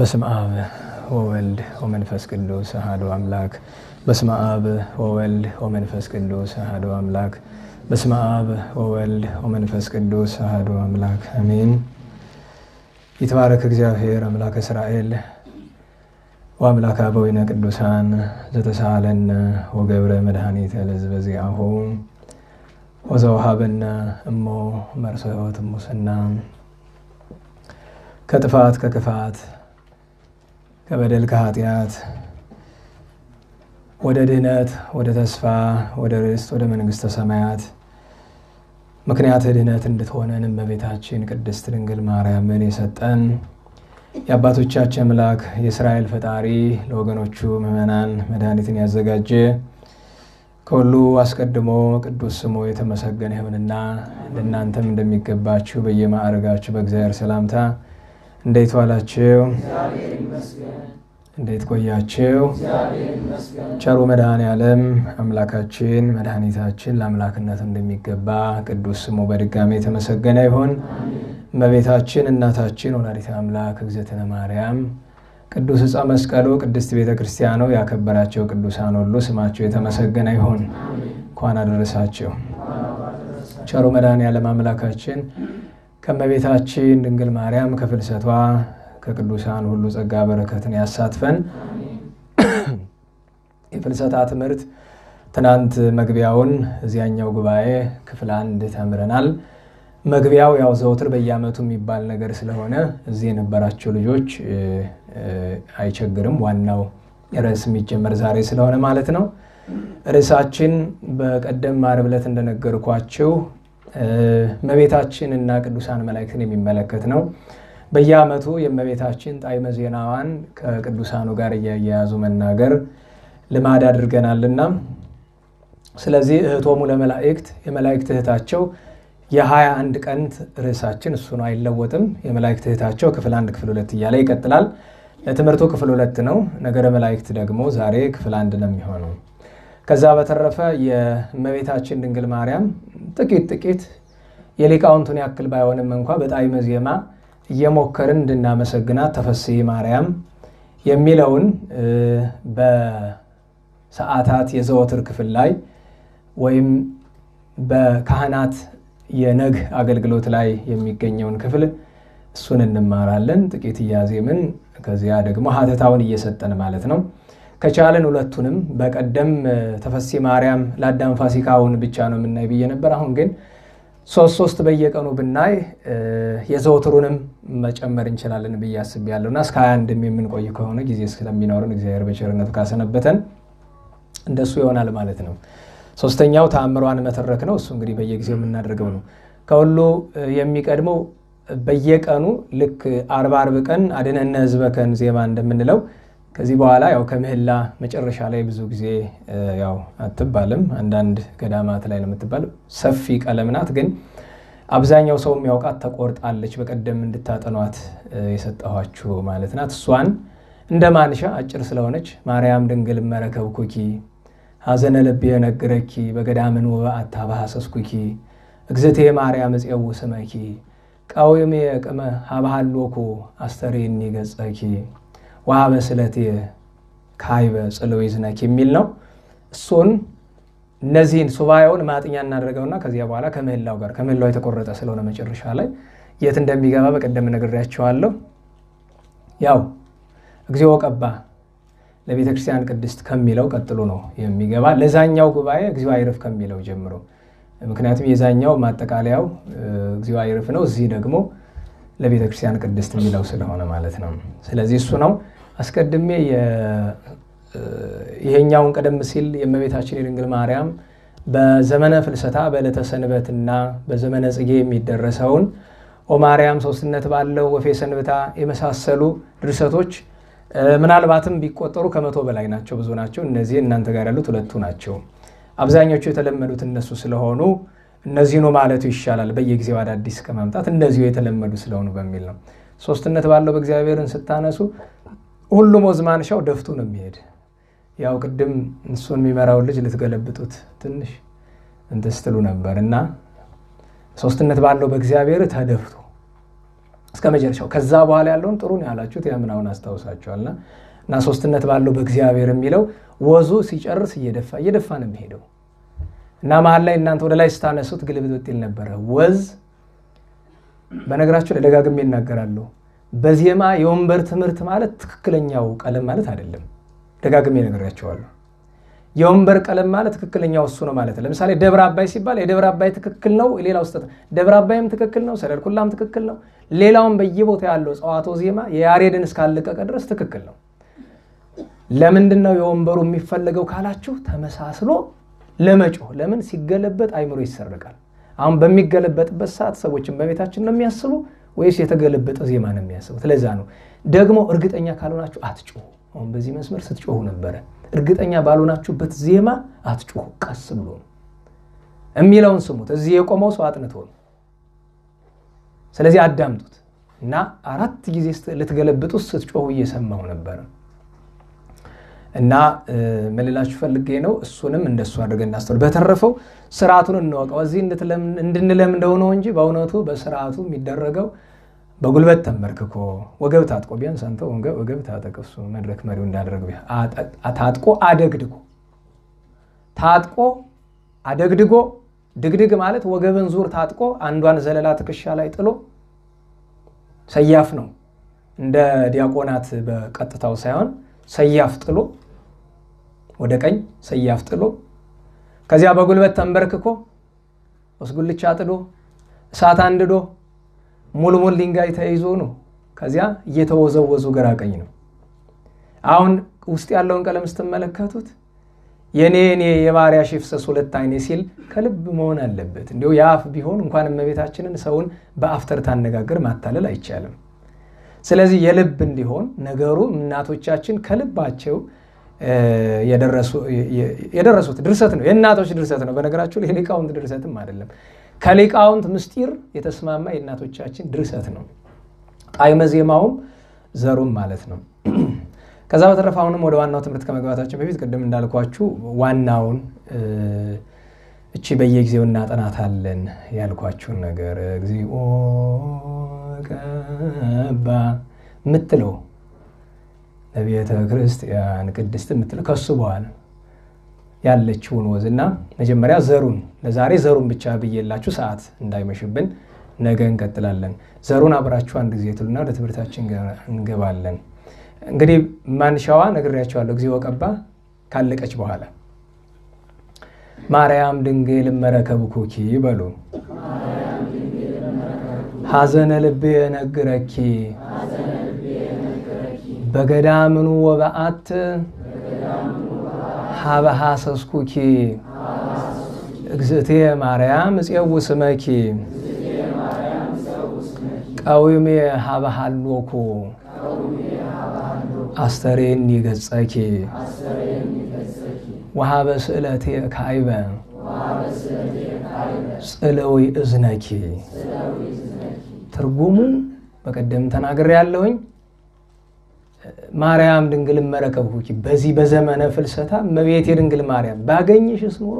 በስመ አብ ወወልድ ወመንፈስ ቅዱስ አሐዱ አምላክ። በስመ አብ ወወልድ ወመንፈስ ቅዱስ አሐዱ አምላክ። በስመ አብ ወወልድ ወመንፈስ ቅዱስ አሐዱ አምላክ አሜን። ይትባረክ እግዚአብሔር አምላክ እስራኤል ወአምላክ አበዊነ ቅዱሳን ዘተሳሃለነ ወገብረ መድኃኒተ ለሕዝበ ዚአሁ ወዘወሃበነ እሞ መርሰዮት ሙስና ከጥፋት ከክፋት ከበደል ከኃጢአት ወደ ድህነት ወደ ተስፋ ወደ ርስት ወደ መንግሥተ ሰማያት ምክንያት ድህነት እንድትሆነን እመቤታችን ቅድስት ድንግል ማርያምን የሰጠን የአባቶቻችን አምላክ የእስራኤል ፈጣሪ ለወገኖቹ ምዕመናን መድኃኒትን ያዘጋጀ ከሁሉ አስቀድሞ ቅዱስ ስሙ የተመሰገነ ይሁንና ለእናንተም እንደሚገባችሁ በየማዕረጋችሁ በእግዚአብሔር ሰላምታ እንዴት ዋላችሁ? እንዴት ቆያችሁ? ቸሩ መድኃኔ ዓለም አምላካችን መድኃኒታችን ለአምላክነት እንደሚገባ ቅዱስ ስሙ በድጋሚ የተመሰገነ ይሁን። እመቤታችን እናታችን ወላዲተ አምላክ እግዝእትነ ማርያም ቅዱስ ዕፀ መስቀሉ ቅድስት ቤተ ክርስቲያኑ ያከበራቸው ቅዱሳን ሁሉ ስማቸው የተመሰገነ ይሁን። እንኳን አደረሳቸው። ቸሩ መድኃኔ ዓለም አምላካችን ከእመቤታችን ድንግል ማርያም ከፍልሰቷ ከቅዱሳን ሁሉ ጸጋ በረከትን ያሳትፈን። የፍልሰታ ትምህርት ትናንት መግቢያውን እዚያኛው ጉባኤ ክፍል አንድ ተምረናል። መግቢያው ያው ዘውትር በየዓመቱ የሚባል ነገር ስለሆነ እዚህ የነበራቸው ልጆች አይቸግርም። ዋናው ርዕስ የሚጀመር ዛሬ ስለሆነ ማለት ነው። ርዕሳችን በቀደም ዓርብ ዕለት እንደነገርኳችሁ እመቤታችን እና ቅዱሳን መላእክትን የሚመለከት ነው። በየዓመቱ የእመቤታችን ጣዕመ ዜናዋን ከቅዱሳኑ ጋር እያያያዙ መናገር ልማድ አድርገናልና ስለዚህ እህቶሙ ለመላእክት የመላእክት እህታቸው የሀያ አንድ ቀን ርዕሳችን እሱ ነው፣ አይለወጥም። የመላእክት እህታቸው ክፍል አንድ ክፍል ሁለት እያለ ይቀጥላል። ለትምህርቱ ክፍል ሁለት ነው። ነገረ መላእክት ደግሞ ዛሬ ክፍል አንድ ነው የሚሆነው። ከዛ በተረፈ የእመቤታችን ድንግል ማርያም ጥቂት ጥቂት የሊቃውንቱን ያክል ባይሆንም እንኳ በጣዕመ ዜማ እየሞከርን እንድናመሰግናት ተፈሥሒ ማርያም የሚለውን በሰዓታት የዘወትር ክፍል ላይ ወይም በካህናት የነግ አገልግሎት ላይ የሚገኘውን ክፍል እሱን እንማራለን። ጥቂት እያዜምን ከዚያ ደግሞ ሀተታውን እየሰጠን ማለት ነው። ከቻለን ሁለቱንም በቀደም ተፈሥሒ ማርያም ለአዳም ፋሲካውን ብቻ ነው የምናይ ብዬ ነበር። አሁን ግን ሶስት ሶስት በየቀኑ ብናይ የዘወትሩንም መጨመር እንችላለን ብዬ አስቤያለሁ እና እስከ ሀያ አንድም የምንቆይ ከሆነ ጊዜ ስለሚኖርን እግዚአብሔር በቸርነቱ ካሰነበተን እንደሱ ይሆናል ማለት ነው። ሶስተኛው ተአምሯን መተረክ ነው። እሱ እንግዲህ በየጊዜው የምናደርገው ነው። ከሁሉ የሚቀድመው በየቀኑ ልክ አርባ አርብ ቀን አድነነ ሕዝበከን ዜማ እንደምንለው ከዚህ በኋላ ያው ከምህላ መጨረሻ ላይ ብዙ ጊዜ ያው አትባልም። አንዳንድ ገዳማት ላይ ነው የምትባል። ሰፊ ቀለም ናት፣ ግን አብዛኛው ሰው የሚያውቃት ተቆርጣለች። በቀደም እንድታጠኗት የሰጠኋችሁ ማለት ናት። እሷን እንደ ማንሻ አጭር ስለሆነች ማርያም ድንግል መረከብኩኪ ሐዘነ ልብ የነግረኪ በገዳምን ወበአታ ባሐሰስኩኪ እግዝእቴ ማርያም እፄው ስመኪ ቃዊም የቅመ ሀብሃሎኩ አስተሬኒ ገጸኪ ወሀበ ስለቴ ካይበ ጽልው ይዝነኪ የሚል ነው። እሱን እነዚህን ሱባኤውን ማጥኛ እናደርገውና ከዚያ በኋላ ከምህላው ጋር ከምህላው የተቆረጠ ስለሆነ መጨረሻ ላይ የት እንደሚገባ በቀደም ነግሬያቸዋለሁ። ያው እግዚኦ ቀባ ለቤተ ክርስቲያን ቅድስት ከሚለው ቀጥሎ ነው የሚገባ። ለዛኛው ጉባኤ እግዚኦ አይርፍ ከሚለው ጀምሮ ምክንያቱም የዛኛው ማጠቃለያው እግዚኦ አይርፍ ነው። እዚህ ደግሞ ለቤተ ክርስቲያን ቅድስት የሚለው ስለሆነ ማለት ነው። ስለዚህ እሱ ነው አስቀድሜ ይሄኛውን ቀደም ሲል የእመቤታችን የድንግል ማርያም በዘመነ ፍልሰታ በዕለተ ሰንበትና በዘመነ ጽጌ የሚደረሰውን ኦ ማርያም ሶስትነት ባለው ወፌ ሰንብታ የመሳሰሉ ድርሰቶች ምናልባትም ቢቆጠሩ ከመቶ በላይ ናቸው፣ ብዙ ናቸው። እነዚህ እናንተ ጋር ያሉት ሁለቱ ናቸው። አብዛኞቹ የተለመዱት እነሱ ስለሆኑ እነዚህኑ ማለቱ ይሻላል፣ በየጊዜው አዳዲስ ከማምጣት እነዚሁ የተለመዱ ስለሆኑ በሚል ነው። ሶስትነት ባለው በእግዚአብሔርን ስታነሱ ሁሉም ወዝ ማንሻው ደፍቱ ነው የሚሄድ። ያው ቅድም እሱን የሚመራውን ልጅ ልትገለብጡት ትንሽ እንትን ስትሉ ነበር እና ሶስትነት ባለው በእግዚአብሔር ተደፍቶ እስከ መጨረሻው። ከዛ በኋላ ያለውን ጥሩ ነው ያላችሁት ያምናውን አስታውሳችኋልና እና ሶስትነት ባለው በእግዚአብሔር የሚለው ወዙ ሲጨርስ እየደፋ እየደፋ ነው የሚሄደው እና መሀል ላይ እናንተ ወደ ላይ ስታነሱት ግልብጥ ይል ነበረ ወዝ በነገራችሁ ላይ ደጋግሜ እናገራለሁ። በዜማ የወንበር ትምህርት ማለት ትክክለኛው ቀለም ማለት አይደለም። ደጋግሜ ነግሬያቸዋለሁ። የወንበር ቀለም ማለት ትክክለኛው እሱ ነው ማለት። ለምሳሌ ደብረ አባይ ሲባል የደብረ አባይ ትክክል ነው፣ ሌላው ስህተት። ደብረ አባይም ትክክል ነው፣ ሰደድ ኩላም ትክክል ነው። ሌላውም በየቦታ ያለው ጸዋቶ ዜማ የያሬድን እስካለቀቀ ድረስ ትክክል ነው። ለምንድን ነው የወንበሩ የሚፈለገው ካላችሁ ተመሳስሎ ለመጮህ። ለምን ሲገለበጥ አይምሮ ይሰርቃል። አሁን በሚገለበጥበት ሰዓት ሰዎችን በቤታችን ነው የሚያስቡ ወይስ የተገለበጠ ዜማ ነው የሚያስቡት? ለዛ ነው ደግሞ እርግጠኛ ካልሆናችሁ አትጮሁ። አሁን በዚህ መስመር ስትጮሁ ነበረ። እርግጠኛ ባልሆናችሁበት ዜማ አትጮሁ፣ ቀስ ብሎ ነው የሚለውን ስሙት። እዚህ የቆመው ሰው አጥንቶ ነው። ስለዚህ አዳምጡት እና አራት ጊዜ ልትገለብጡት ስትጮሁ እየሰማሁ ነበረ እና ምን ልላችሁ ፈልጌ ነው። እሱንም እንደሱ አድርገን እናስተውል። በተረፈው ስርዓቱን እንወቀው። እዚህ እንድንለምደው ነው እንጂ በእውነቱ በስርዓቱ የሚደረገው በጉልበት ተንበርክኮ ወገብ ታጥቆ ቢያንስ አንተ ወገብ ታጠቅ፣ እሱ መድረክ መሪው እንዳደረግ ታጥቆ አደግድጎ ታጥቆ አደግድጎ ድግድግ ማለት ወገብን ዙር ታጥቆ አንዷን ዘለላ ትከሻ ላይ ጥሎ ሰያፍ ነው። እንደ ዲያቆናት በቀጥታው ሳይሆን ሰያፍ ጥሎ ወደ ቀኝ ሰያፍ ጥሎ ከዚያ በጉልበት ተንበርክኮ ወስጉልቻ ጥዶ እሳት አንድዶ ሙልሙል ድንጋይ ተይዞ ነው። ከዚያ እየተወዘወዙ ግራ ቀኝ ነው። አሁን ውስጥ ያለውን ቀለም ስትመለከቱት የኔ ኔ የባሪያ ሽፍሰስ ሁለት አይኔ ሲል ከልብ መሆን አለበት። እንዲሁ የአፍ ቢሆን እንኳን እመቤታችንን ሰውን በአፍ ተርታ አነጋገር ማታለል አይቻልም። ስለዚህ የልብ እንዲሆን ነገሩ እናቶቻችን ከልባቸው የደረሱት ድርሰት ነው። የእናቶች ድርሰት ነው። በነገራችሁ ላይ የሊቃውንት ድርሰትም አይደለም። ከሊቃውንት ምስጢር የተስማማ የእናቶቻችን ድርሰት ነው። ጣዕመ ዜማውም ዘሩም ማለት ነው። ከዛ በተረፈ አሁንም ወደ ዋናው ትምህርት ከመግባታችን በፊት ቅድም እንዳልኳችሁ ዋናውን እቺ በየጊዜው እናጠናታለን ያልኳችሁን ነገር እግዚኦ ቀባ ምትለው ለቤተ ክርስቲያን ቅድስት የምትለው ከሱ በኋላ ያለችውን ወዝና መጀመሪያ ዘሩን ለዛሬ ዘሩን ብቻ ብዬላችሁ ሰዓት እንዳይመሽብን ነገ እንቀጥላለን። ዘሩን አብራችሁ አንድ ጊዜ ትሉና ወደ ትምህርታችን እንገባለን። እንግዲህ ማንሻዋ ነግሬያቸዋለሁ። እግዚኦ ቀባ ካለቀች በኋላ ማርያም ድንግል መረከብኩኪ በሉ ሐዘነ ልቤ ነግረኪ በገዳምኑ ወበአት ሀበሃ ሰስኩኪ እግዝእቴ ማርያም እፄው ስመኪ ቀዊሜ ሀበሃሎኩ አስተሬኒ ገጸኪ ወሃበ ስእለቴ ካይበ ጽለዊ እዝነኪ። ትርጉሙ በቀደም ተናግሬ ያለሁኝ ማርያም ድንግል መረከብኩኪ በዚህ በዘመነ ፍልሰታ እመቤቴ ድንግል ማርያም ባገኝሽስ ኑሮ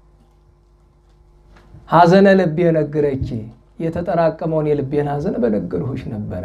ሐዘነ ልቤ ነግረኪ የተጠራቀመውን የልቤን ሐዘን በነገርሁሽ ነበረ።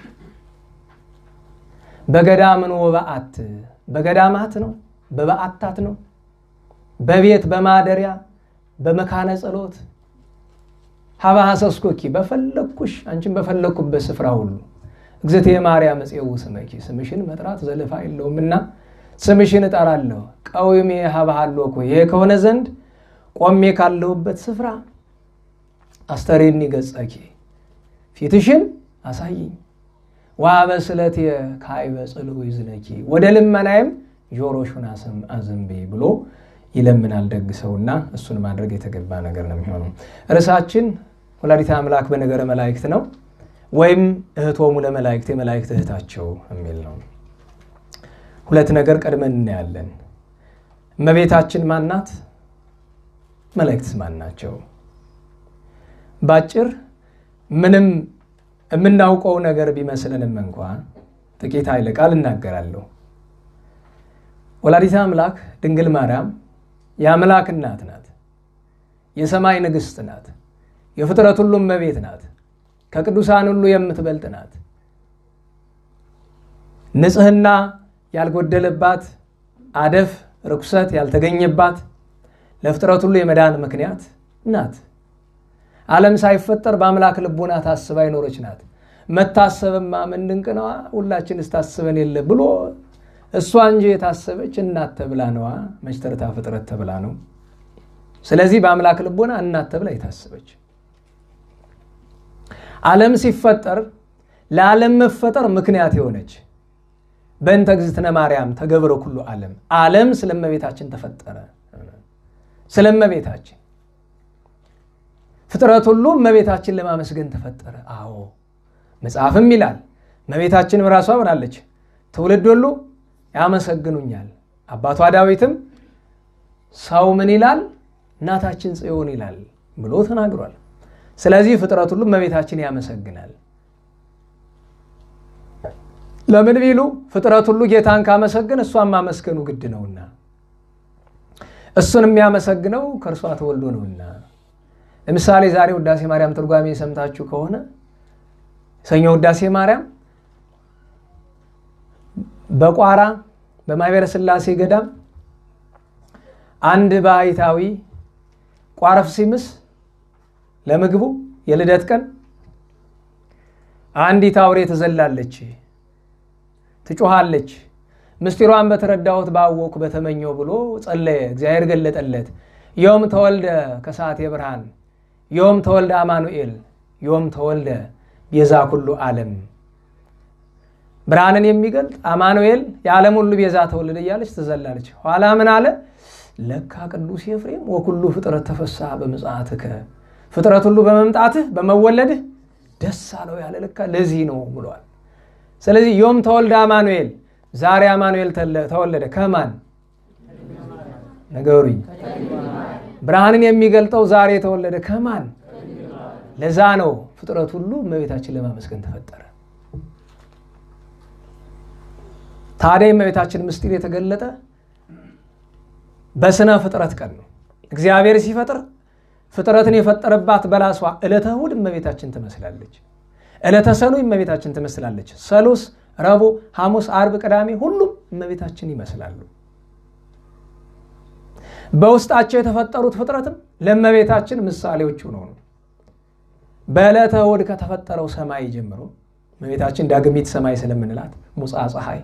በገዳምን ወበአት በገዳማት ነው፣ በበአታት ነው፣ በቤት በማደሪያ በመካነ ጸሎት ሀበ ሐሰስኮኪ በፈለግኩሽ አንቺን በፈለግኩበት ስፍራ ሁሉ እግዝእቴ ማርያም እፄው ስመኪ ስምሽን መጥራት ዘለፋ የለውምና ስምሽን እጠራለሁ። ቀዊሜ ሀበ ሀሎኩ ይሄ ከሆነ ዘንድ ቆሜ ካለሁበት ስፍራ አስተሬኒ ገጸኪ ፊትሽን አሳይኝ። ወሀበ ስእለቴ ካዕበ ጽልዑ ይዝነኪ ወደ ልመናይም ጆሮሹን አዘንቢ ብሎ ይለምናል ደግ ሰውና እሱን ማድረግ የተገባ ነገር ነው የሚሆነው። ርዕሳችን ወላዲተ አምላክ በነገረ መላእክት ነው ወይም እህቶሙ ለመላእክት የመላእክት እህታቸው የሚል ነው። ሁለት ነገር ቀድመን እናያለን። እመቤታችን ማናት? መላእክትስ ማን ናቸው? ባጭር ምንም የምናውቀው ነገር ቢመስልንም እንኳ ጥቂት ኃይለ ቃል እናገራለሁ። ወላዲተ አምላክ ድንግል ማርያም የአምላክ እናት ናት። የሰማይ ንግሥት ናት። የፍጥረት ሁሉ እመቤት ናት። ከቅዱሳን ሁሉ የምትበልጥ ናት። ንጽሕና ያልጎደለባት፣ አደፍ ርኩሰት ያልተገኘባት፣ ለፍጥረት ሁሉ የመዳን ምክንያት ናት። ዓለም ሳይፈጠር በአምላክ ልቦና ታስባ ይኖረች ናት። መታሰብማ ምን ድንቅ ነዋ! ሁላችንስ ታስበን የለ ብሎ እሷ እንጂ የታሰበች እናት ተብላ ነዋ። መች ተርታ ፍጥረት ተብላ ነው። ስለዚህ በአምላክ ልቦና እናት ተብላ የታሰበች ዓለም ሲፈጠር ለዓለም መፈጠር ምክንያት የሆነች በእንተ እግዝእትነ ማርያም ተገብረ ኩሉ ዓለም ዓለም ስለ እመቤታችን ተፈጠረ። ስለ እመቤታችን ፍጥረት ሁሉ እመቤታችን ለማመስገን ተፈጠረ። አዎ መጽሐፍም ይላል እመቤታችንም ራሷ ብላለች፣ ትውልድ ሁሉ ያመሰግኑኛል። አባቷ ዳዊትም ሰው ምን ይላል እናታችን ጽዮን ይላል ብሎ ተናግሯል። ስለዚህ ፍጥረት ሁሉ እመቤታችን ያመሰግናል። ለምን ቢሉ ፍጥረት ሁሉ ጌታን ካመሰግን እሷን ማመስገኑ ግድ ነውና፣ እሱን የሚያመሰግነው ከእርሷ ተወልዶ ነውና። ለምሳሌ ዛሬ ውዳሴ ማርያም ትርጓሜ ሰምታችሁ ከሆነ ሰኞ ውዳሴ ማርያም በቋራ በማኅበረ ሥላሴ ገዳም አንድ ባሕታዊ ቋረፍ ሲምስ ለምግቡ የልደት ቀን አንዲት አውሬ ትዘላለች፣ ትጮኻለች። ምስጢሯን በተረዳሁት ባወኩ በተመኘው ብሎ ጸለየ። እግዚአብሔር ገለጠለት። ዮም ተወልደ ከሰዓቴ ብርሃን ዮም ተወልደ አማኑኤል ዮም ተወልደ ቤዛ ኩሉ ዓለም ብርሃንን የሚገልጥ አማኑኤል የዓለም ሁሉ ቤዛ ተወልደ እያለች ትዘላለች። ኋላ ምን አለ? ለካ ቅዱስ ኤፍሬም ወኩሉ ፍጥረት ተፈስሐ በምጽአትከ ፍጥረት ሁሉ በመምጣትህ በመወለድህ ደስ አለው ያለ ለካ ለዚህ ነው ብሏል። ስለዚህ ዮም ተወልደ አማኑኤል ዛሬ አማኑኤል ተወለደ ከማን ነገሩኝ? ብርሃንን የሚገልጠው ዛሬ የተወለደ ከማን? ለዛ ነው ፍጥረት ሁሉ እመቤታችን ለማመስገን ተፈጠረ። ታዲያ የእመቤታችን ምስጢር የተገለጠ በስነ ፍጥረት ቀን ነው። እግዚአብሔር ሲፈጥር ፍጥረትን የፈጠረባት በላሷ ዕለተ እሑድ እመቤታችን ትመስላለች። ዕለተ ሰኑይ እመቤታችን ትመስላለች። ሰሉስ፣ ረቡዕ፣ ሐሙስ፣ አርብ፣ ቅዳሜ ሁሉም እመቤታችን ይመስላሉ። በውስጣቸው የተፈጠሩት ፍጥረትም ለእመቤታችን ምሳሌዎች ሆነው ነው። በዕለተ እሑድ ከተፈጠረው ሰማይ ጀምሮ እመቤታችን ዳግሚት ሰማይ ስለምንላት ሙፃ ፀሐይ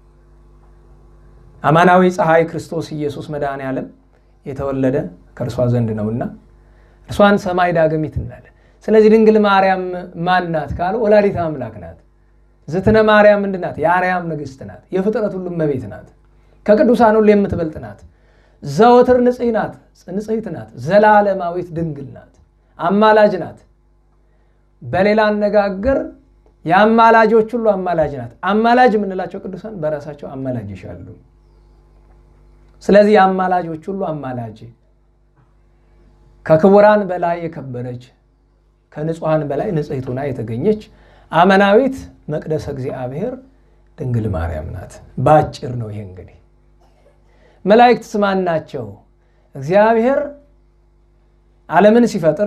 አማናዊ ፀሐይ ክርስቶስ ኢየሱስ መድኃኔ ዓለም የተወለደ ከእርሷ ዘንድ ነውና እርሷን ሰማይ ዳግሚት እንላለን። ስለዚህ ድንግል ማርያም ማን ናት ካሉ ወላዲተ አምላክ ናት። ዝትነ ማርያም ምንድን ናት? የአርያም ንግሥት ናት። የፍጥረት ሁሉ እመቤት ናት። ከቅዱሳን ሁሉ የምትበልጥ ናት። ዘወትር ንጽሕ ናት፣ ንጽሕት ናት። ዘላለማዊት ድንግል ናት። አማላጅ ናት። በሌላ አነጋገር የአማላጆች ሁሉ አማላጅ ናት። አማላጅ የምንላቸው ቅዱሳን በራሳቸው አማላጅ ይሻሉ። ስለዚህ የአማላጆች ሁሉ አማላጅ ከክቡራን በላይ የከበረች ከንጹሐን በላይ ንጽሕት ሆና የተገኘች አመናዊት መቅደሰ እግዚአብሔር ድንግል ማርያም ናት። በአጭር ነው ይሄ እንግዲህ። መላእክት ስማን ናቸው። እግዚአብሔር ዓለምን ሲፈጥር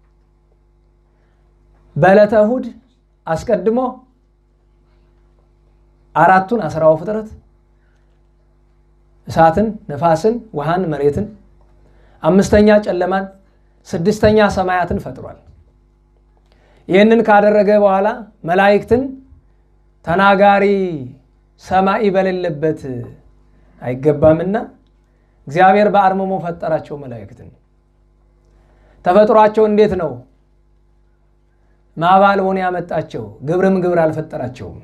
በዕለተ እሑድ አስቀድሞ አራቱን አስራው ፍጥረት እሳትን፣ ነፋስን፣ ውሃን፣ መሬትን፣ አምስተኛ ጨለማን፣ ስድስተኛ ሰማያትን ፈጥሯል። ይህንን ካደረገ በኋላ መላእክትን ተናጋሪ ሰማይ በሌለበት አይገባምና እግዚአብሔር በአርምሞ ፈጠራቸው። መላእክትን ተፈጥሯቸው እንዴት ነው? ማባልቦን ያመጣቸው ግብርም ግብር አልፈጠራቸውም።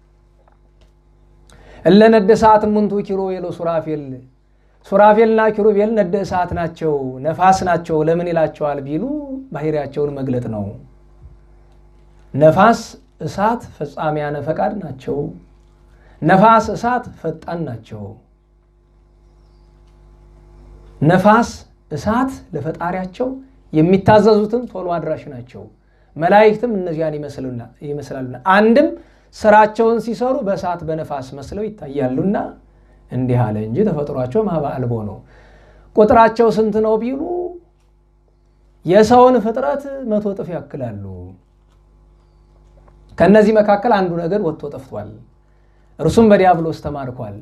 እለ ነደ እሳት እሙንቱ ኪሩቤል ሱራፌል ሱራፌልና ኪሩቤል ነደ እሳት ናቸው፣ ነፋስ ናቸው። ለምን ይላቸዋል ቢሉ ባህሪያቸውን መግለጥ ነው። ነፋስ እሳት ፈጻሚያነ ፈቃድ ናቸው። ነፋስ እሳት ፈጣን ናቸው። ነፋስ እሳት ለፈጣሪያቸው የሚታዘዙትም ቶሎ አድራሽ ናቸው። መላእክትም እነዚያን ይመስላሉና አንድም ስራቸውን ሲሰሩ በእሳት በነፋስ መስለው ይታያሉና እንዲህ አለ እንጂ ተፈጥሯቸው ማባ አልቦ ነው። ቁጥራቸው ስንት ነው ቢሉ የሰውን ፍጥረት መቶ እጥፍ ያክላሉ። ከእነዚህ መካከል አንዱ ነገድ ወጥቶ ጠፍቷል። እርሱም በዲያብሎስ ተማርኳል።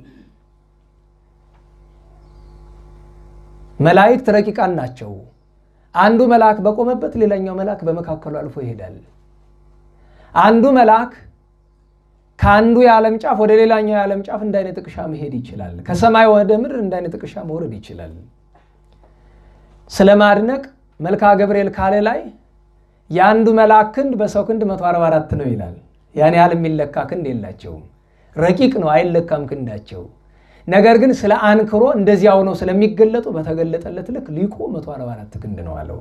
መላእክት ረቂቃን ናቸው። አንዱ መልአክ በቆመበት ሌላኛው መልአክ በመካከሉ አልፎ ይሄዳል። አንዱ መልአክ ከአንዱ የዓለም ጫፍ ወደ ሌላኛው የዓለም ጫፍ እንደ አይነ ጥቅሻ መሄድ ይችላል። ከሰማይ ወደ ምድር እንደ አይነ ጥቅሻ መውረድ ይችላል። ስለ ማድነቅ መልክአ ገብርኤል ካለ ላይ የአንዱ መልአክ ክንድ በሰው ክንድ 144 ነው ይላል። ያን ያህል የሚለካ ክንድ የላቸውም። ረቂቅ ነው፣ አይለካም ክንዳቸው። ነገር ግን ስለ አንክሮ እንደዚያው ነው ስለሚገለጡ በተገለጠለት ልክ ሊቁ 144 ክንድ ነው አለው።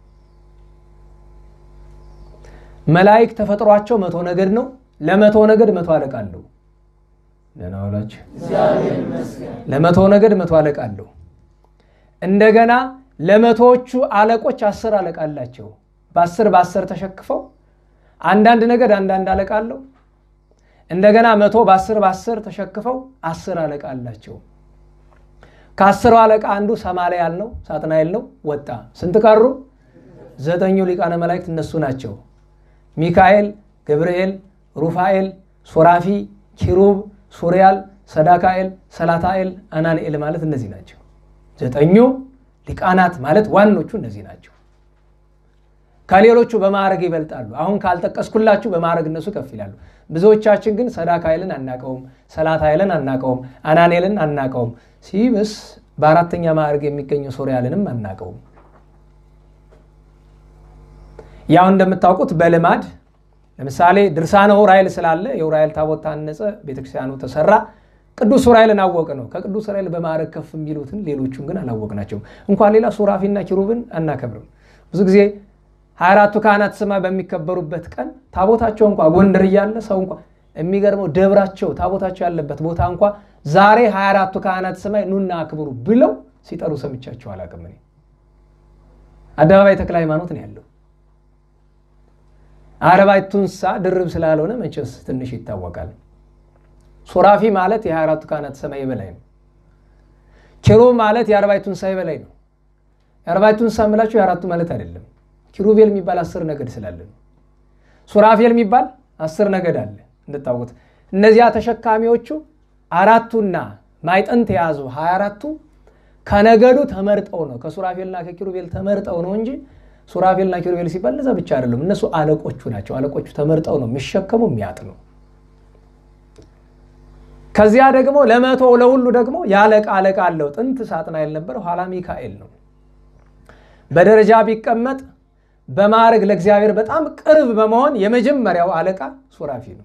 መላእክት ተፈጥሯቸው መቶ ነገድ ነው። ለመቶ ነገድ መቶ አለቃ አለው። ደህና ዋላችሁ። ለመቶ ነገድ መቶ አለቃ አለው። እንደገና ለመቶዎቹ አለቆች አስር አለቃ አላቸው። በአስር በአስር ተሸክፈው አንዳንድ ነገድ አንዳንድ አለቃ አለው። እንደገና መቶ በአስር በአስር ተሸክፈው አስር አለቃ አላቸው። ከአስሩ አለቃ አንዱ ሰማልያል ነው፣ ሳጥናኤል ነው። ወጣ። ስንት ቀሩ? ዘጠኙ ሊቃነ መላእክት እነሱ ናቸው። ሚካኤል፣ ገብርኤል፣ ሩፋኤል፣ ሱራፊ፣ ኪሩብ፣ ሱሪያል፣ ሰዳካኤል፣ ሰላታኤል፣ አናንኤል ማለት እነዚህ ናቸው። ዘጠኙ ሊቃናት ማለት ዋኖቹ እነዚህ ናቸው። ከሌሎቹ በማዕረግ ይበልጣሉ። አሁን ካልጠቀስኩላችሁ በማዕረግ እነሱ ከፍ ይላሉ። ብዙዎቻችን ግን ሰዳካኤልን አናቀውም፣ ሰላታኤልን አናቀውም፣ አናኔልን አናቀውም። ሲብስ በአራተኛ ማዕረግ የሚገኘው ሶሪያልንም አናቀውም። ያው እንደምታውቁት በልማድ ለምሳሌ ድርሳነ ዑራኤል ስላለ የዑራኤል ታቦት ታነጸ፣ ቤተክርስቲያኑ ተሰራ። ቅዱስ ዑራኤልን አወቅ ነው። ከቅዱስ ዑራኤል በማዕረግ ከፍ የሚሉትን ሌሎቹን ግን አላወቅናቸውም። እንኳን ሌላ ሱራፊና ኪሩብን አናከብርም። ብዙ ጊዜ ሀያ አራቱ ካህናት ሰማይ በሚከበሩበት ቀን ታቦታቸው እንኳ ጎንደር እያለ ሰው እንኳ የሚገርመው ደብራቸው ታቦታቸው ያለበት ቦታ እንኳ ዛሬ ሀያ አራቱ ካህናት ሰማይ ኑና አክብሩ ብለው ሲጠሩ ሰምቻቸው አላውቅም። እኔ አደባባይ ተክለ ሃይማኖት ነው ያለው። አርባዕቱ እንስሳ ድርብ ስላልሆነ መቼስ ትንሽ ይታወቃል። ሱራፊ ማለት የሀያ አራቱ ካህናት ሰማይ የበላይ ነው። ኪሩብ ማለት የአርባዕቱ እንስሳ የበላይ ነው። የአርባዕቱ እንስሳ የምላቸው የአራቱ ማለት አይደለም። ኪሩቤል የሚባል አስር ነገድ ስላለ ነው። ሱራፌል የሚባል አስር ነገድ አለ እንድታውቁት። እነዚያ ተሸካሚዎቹ አራቱና ማይጠንት የያዙ ሀያ አራቱ ከነገዱ ተመርጠው ነው ከሱራፌልና ከኪሩቤል ተመርጠው ነው እንጂ ሱራፌልና ኪሩቤል ሲባል እነዛ ብቻ አይደለም። እነሱ አለቆቹ ናቸው። አለቆቹ ተመርጠው ነው የሚሸከሙ የሚያጥኑ። ከዚያ ደግሞ ለመቶ ለሁሉ ደግሞ የአለቃ አለቃ አለው። ጥንት ሳጥናኤል ነበር፣ ኋላ ሚካኤል ነው። በደረጃ ቢቀመጥ በማዕረግ ለእግዚአብሔር በጣም ቅርብ በመሆን የመጀመሪያው አለቃ ሱራፊ ነው።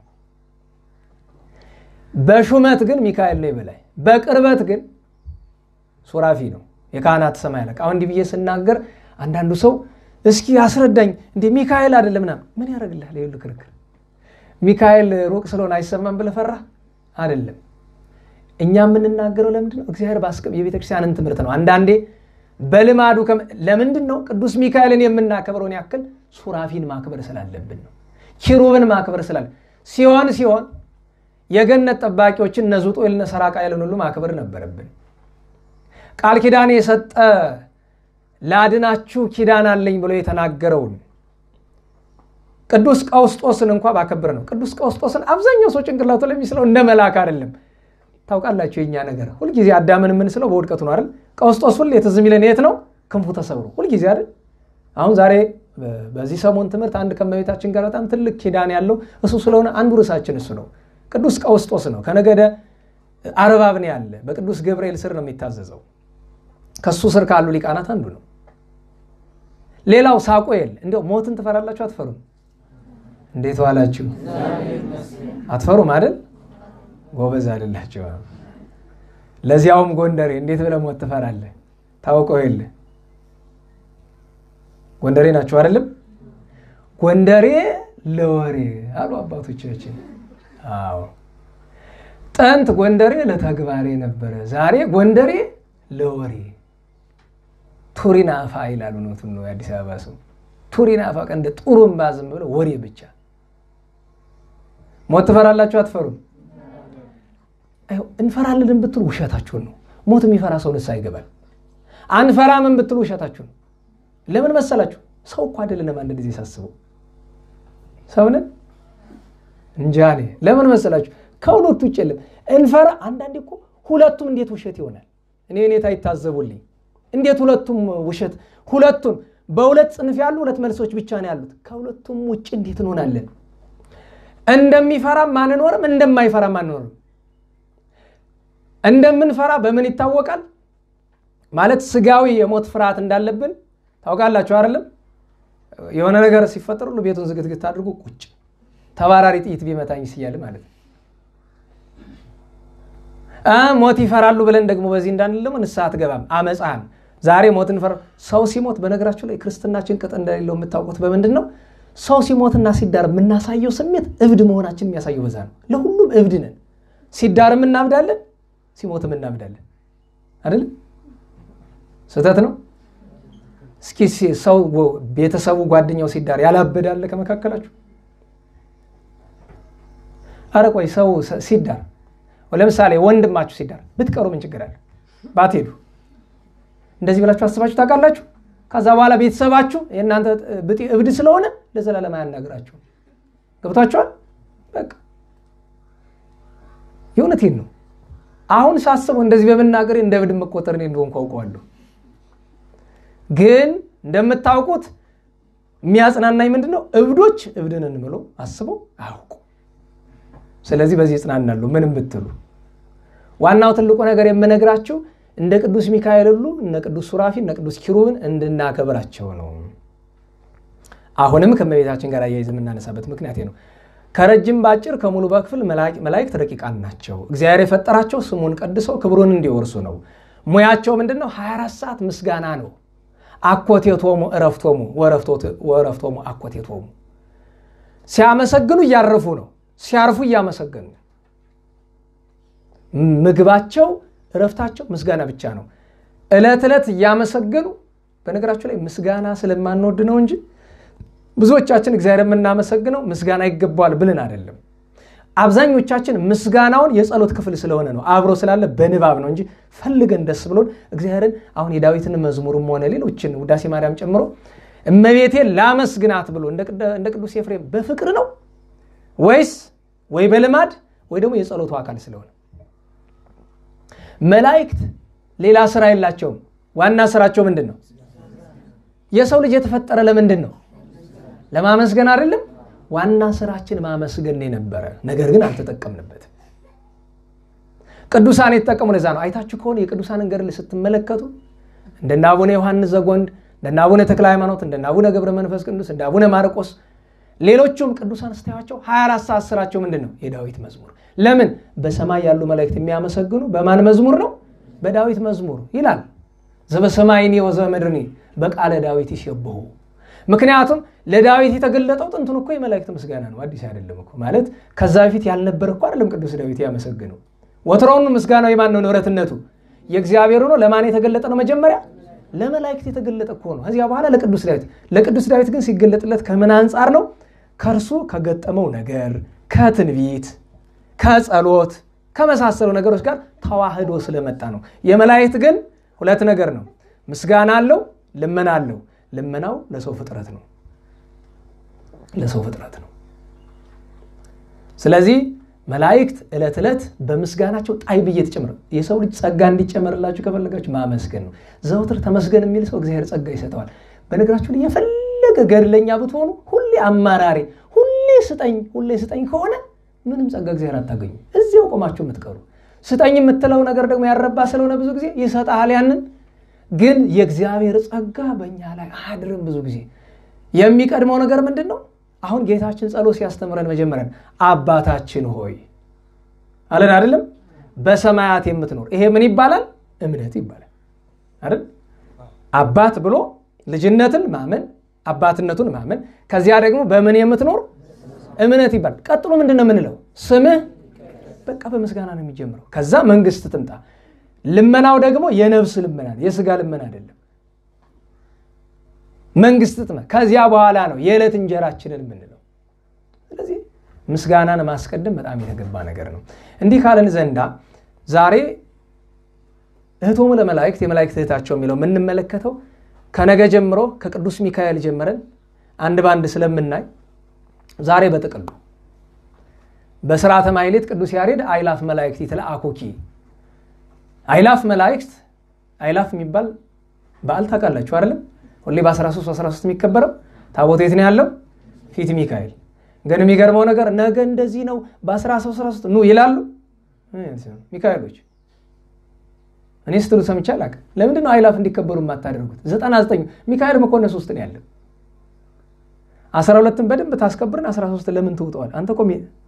በሹመት ግን ሚካኤል ነው የበላይ። በቅርበት ግን ሱራፊ ነው የካህናት ሰማይ አለቃ። አሁን እንዲህ ብዬ ስናገር አንዳንዱ ሰው እስኪ አስረዳኝ እንደ ሚካኤል አይደለም ምናምን ምን ያደርግልሃል? ይኸውልህ ክርክር ሚካኤል ሩቅ ስለሆነ አይሰማም ብለህ ፈራህ አይደለም። እኛ የምንናገረው ለምንድን ነው? እግዚአብሔር የቤተክርስቲያንን ትምህርት ነው። አንዳንዴ በልማዱ ለምንድን ነው ቅዱስ ሚካኤልን የምናከብረውን ያክል ሱራፊን ማክበር ስላለብን ነው። ኪሩብን ማክበር ስላለ ሲሆን ሲሆን የገነት ጠባቂዎችን እነ ዙጦኤል እነ ሰራቃኤልን ሁሉ ማክበር ነበረብን። ቃል ኪዳን የሰጠ ላድናችሁ ኪዳን አለኝ ብሎ የተናገረውን ቅዱስ ቀውስጦስን እንኳ ባከብር ነው። ቅዱስ ቀውስጦስን አብዛኛው ሰው ጭንቅላቱ ለሚስለው እንደ መልአክ አይደለም። ታውቃላችሁ የኛ ነገር ሁልጊዜ አዳምን የምንስለው በውድቀቱ ነው አይደል? ቀውስጦስ ሁሌ ትዝ የሚለን የት ነው? ክንፉ ተሰብሮ ሁልጊዜ አይደል? አሁን ዛሬ በዚህ ሰሞን ትምህርት አንድ ከእመቤታችን ጋር በጣም ትልቅ ኪዳን ያለው እሱ ስለሆነ አንዱ ርዕሳችን እሱ ነው። ቅዱስ ቀውስጦስ ነው። ከነገደ አርባብ ነው ያለ። በቅዱስ ገብርኤል ስር ነው የሚታዘዘው። ከሱ ስር ካሉ ሊቃናት አንዱ ነው። ሌላው ሳቆኤል። እንዲያው ሞትን ትፈራላችሁ አትፈሩም? እንዴት ዋላችሁ? አትፈሩም አይደል? ጎበዝ አይደላችሁ። ለዚያውም ጎንደሬ እንዴት ብለህ ሞት ትፈራለህ? ታውቀው የለ ጎንደሬ ናችሁ አይደለም? ጎንደሬ ለወሬ አሉ አባቶቻችን። አዎ ጥንት ጎንደሬ ለተግባሬ ነበረ፣ ዛሬ ጎንደሬ ለወሬ ቱሪን አፋ ይላሉ። ኖቱን ነው የአዲስ አበባ ሰው ቱሪን አፋ ቀን እንደ ጡሩምባ ዝም ብሎ ወሬ ብቻ። ሞት ትፈራላችሁ አትፈሩም? እንፈራለን ብትሉ ውሸታችሁን ነው። ሞት የሚፈራ ሰው ንስሐ ይገባል። አንፈራምን ብትሉ ውሸታችሁን ነው። ለምን መሰላችሁ? ሰው እኮ አይደለንም። አንድ ጊዜ ሳስበው ሰውንን እንጃ እኔ ለምን መሰላችሁ? ከሁለቱ ውጭ የለም እንፈራ። አንዳንዴ እኮ ሁለቱም እንዴት ውሸት ይሆናል? እኔ ሁኔታ ይታዘቡልኝ። እንዴት ሁለቱም ውሸት ሁለቱም በሁለት ጽንፍ ያሉ ሁለት መልሶች ብቻ ነው ያሉት። ከሁለቱም ውጭ እንዴት እንሆናለን? እንደሚፈራም አንኖርም፣ እንደማይፈራም አንኖርም። እንደምንፈራ በምን ይታወቃል? ማለት ስጋዊ የሞት ፍርሃት እንዳለብን ታውቃላችሁ አይደለም? የሆነ ነገር ሲፈጠር ሁሉ ቤቱን ዝግትግት አድርጎ ቁጭ ተባራሪ ጥይት ቢመታኝ ስያል ማለት ነው። ሞት ይፈራሉ ብለን ደግሞ በዚህ እንዳንል ደግሞ ንስሐ አትገባም። አመፃህን ዛሬ ሞትን ፈራ ሰው ሲሞት በነገራችሁ ላይ ክርስትናችን ቅጥ እንደሌለው የምታውቁት በምንድን ነው? ሰው ሲሞትና ሲዳር የምናሳየው ስሜት እብድ መሆናችን የሚያሳየው በዛ ነው። ለሁሉም እብድ ነን። ሲዳርም እናብዳለን፣ ሲሞትም እናብዳለን። አይደለም? ስህተት ነው። እስኪ ሰው ቤተሰቡ ጓደኛው ሲዳር ያላበዳለ ከመካከላችሁ? አረ ቆይ ሰው ሲዳር ለምሳሌ ወንድማችሁ ሲዳር ብትቀሩ ምን ችግር አለ? ባትሄዱ እንደዚህ ብላችሁ አስባችሁ ታውቃላችሁ? ከዛ በኋላ ቤተሰባችሁ የእናንተ ብጤ እብድ ስለሆነ ለዘላለም አያናግራችሁ። ገብቷችኋል? በቃ የእውነቴን ነው። አሁን ሳስበው እንደዚህ በመናገር እንደ እብድ መቆጠር እኔ እንደሆንኩ አውቀዋለሁ። ግን እንደምታውቁት የሚያጽናናኝ ምንድን ነው? እብዶች እብድንን ብሎ አስበው አያውቁ። ስለዚህ በዚህ ይጽናናሉ። ምንም ብትሉ ዋናው ትልቁ ነገር የምነግራችሁ እንደ ቅዱስ ሚካኤል ሁሉ እነ ቅዱስ ሱራፊ እነ ቅዱስ ኪሩብን እንድናከብራቸው ነው። አሁንም ከእመቤታችን ጋር አያይዝ የምናነሳበት ምክንያት ነው። ከረጅም በአጭር ከሙሉ በክፍል መላእክት ረቂቃን ናቸው። እግዚአብሔር የፈጠራቸው ስሙን ቀድሰው ክብሩን እንዲወርሱ ነው። ሙያቸው ምንድን ነው? 24 ሰዓት ምስጋና ነው። አኮቴቶሙ እረፍቶሙ ወረፍቶሙ አኮቴቶሙ። ሲያመሰግኑ እያረፉ ነው። ሲያርፉ እያመሰገኑ ምግባቸው እረፍታቸው ምስጋና ብቻ ነው። ዕለት ዕለት እያመሰገኑ በነገራችሁ ላይ ምስጋና ስለማንወድ ነው እንጂ ብዙዎቻችን እግዚአብሔር የምናመሰግነው ምስጋና ይገባዋል ብልን አይደለም። አብዛኞቻችን ምስጋናውን የጸሎት ክፍል ስለሆነ ነው አብሮ ስላለ በንባብ ነው እንጂ ፈልገን ደስ ብሎን እግዚአብሔርን አሁን የዳዊትን መዝሙርም ሆነ ሌሎችን ውዳሴ ማርያም ጨምሮ እመቤቴን ላመስግናት ብሎ እንደ ቅዱስ ኤፍሬም በፍቅር ነው ወይስ ወይ በልማድ ወይ ደግሞ የጸሎቱ አካል ስለሆነ መላእክት ሌላ ስራ የላቸውም። ዋና ስራቸው ምንድን ነው? የሰው ልጅ የተፈጠረ ለምንድን ነው? ለማመስገን አይደለም። ዋና ስራችን ማመስገን የነበረ ነገር ግን አልተጠቀምንበትም። ቅዱሳን የተጠቀሙ ለዛ ነው። አይታችሁ ከሆነ የቅዱሳንን ገድል ስትመለከቱ እንደነ አቡነ ዮሐንስ ዘጎንድ፣ እንደነ አቡነ ተክለ ሃይማኖት፣ እንደነ አቡነ ገብረ መንፈስ ቅዱስ፣ እንደ አቡነ ማርቆስ ሌሎቹም ቅዱሳን ስታያቸው 24 ሰዓት ስራቸው ምንድን ነው? የዳዊት መዝሙር። ለምን በሰማይ ያሉ መላእክት የሚያመሰግኑ በማን መዝሙር ነው? በዳዊት መዝሙር ይላል። ዘበሰማይኒ ወዘበምድርኒ በቃለ ዳዊት ይሴብሑ። ምክንያቱም ለዳዊት የተገለጠው ጥንቱን እኮ የመላእክት ምስጋና ነው፣ አዲስ አይደለም እኮ ማለት ከዛ በፊት ያልነበረ እኮ አይደለም። ቅዱስ ዳዊት ያመሰግነው ወትሮውን ምስጋናው የማን ነው? ንብረትነቱ የእግዚአብሔር ሆኖ ለማን የተገለጠ ነው? መጀመሪያ ለመላእክት የተገለጠ እኮ ነው። ከዚያ በኋላ ለቅዱስ ዳዊት። ለቅዱስ ዳዊት ግን ሲገለጥለት ከምን አንጻር ነው? ከእርሱ ከገጠመው ነገር ከትንቢት፣ ከጸሎት ከመሳሰሉ ነገሮች ጋር ተዋህዶ ስለመጣ ነው። የመላእክት ግን ሁለት ነገር ነው። ምስጋና አለው፣ ልመና አለው። ልመናው ለሰው ፍጥረት ነው፣ ለሰው ፍጥረት ነው። ስለዚህ መላእክት ዕለት ዕለት በምስጋናቸው ጣይ ብዬ ተጨምረ የሰው ልጅ ጸጋ እንዲጨመርላችሁ ከፈለጋችሁ ማመስገን ነው። ዘውትር ተመስገን የሚል ሰው እግዚአብሔር ጸጋ ይሰጠዋል። በነገራችሁ ላይ የፈለገ ገድለኛ ብትሆኑ ሁሌ አማራሪ፣ ሁሌ ስጠኝ፣ ሁሌ ስጠኝ ከሆነ ምንም ጸጋ እግዚአብሔር አታገኙ። እዚያው ቆማችሁ የምትቀሩ ስጠኝ የምትለው ነገር ደግሞ ያረባ ስለሆነ ብዙ ጊዜ ይሰጣል። ያንን ግን የእግዚአብሔር ጸጋ በእኛ ላይ አያድርም። ብዙ ጊዜ የሚቀድመው ነገር ምንድን ነው? አሁን ጌታችን ጸሎት ሲያስተምረን መጀመሪያ አባታችን ሆይ አለን አይደለም? በሰማያት የምትኖር ይሄ ምን ይባላል? እምነት ይባላል አይደል? አባት ብሎ ልጅነትን ማመን አባትነቱን ማመን፣ ከዚያ ደግሞ በምን የምትኖር እምነት ይባላል። ቀጥሎ ምንድን ነው የምንለው? ስምህ በቃ በምስጋና ነው የሚጀምረው። ከዛ መንግስት ትምጣ። ልመናው ደግሞ የነፍስ ልመና የስጋ ልመና አይደለም። መንግስት ትመ ከዚያ በኋላ ነው የዕለት እንጀራችንን የምንለው። ስለዚህ ምስጋናን ማስቀደም በጣም የተገባ ነገር ነው። እንዲህ ካለን ዘንዳ ዛሬ እህቶሙ ለመላእክት የመላእክት እህታቸው የሚለው የምንመለከተው ከነገ ጀምሮ ከቅዱስ ሚካኤል ጀምረን አንድ በአንድ ስለምናይ ዛሬ በጥቅሉ በስርዓተ ማሕሌት ቅዱስ ያሬድ አይላፍ መላእክት ይትለአኩኪ አይላፍ መላእክት አይላፍ የሚባል በዓል ታውቃላችሁ አይደለም? ሁሌ በ13 13 የሚከበረው ታቦት የት ነው ያለው? ፊት ሚካኤል። ግን የሚገርመው ነገር ነገ እንደዚህ ነው በ13 13 ኑ ይላሉ ሚካኤሎች። እኔ ስትሉ ሰምቼ አላውቅም። ለምንድን ነው አይላፍ እንዲከበሩ የማታደርጉት? 99 ሚካኤል መኮነ ሶስት ነው ያለው። 12ን በደንብ ታስከብርን 13 ለምን ትውጠዋል? አንተ እኮ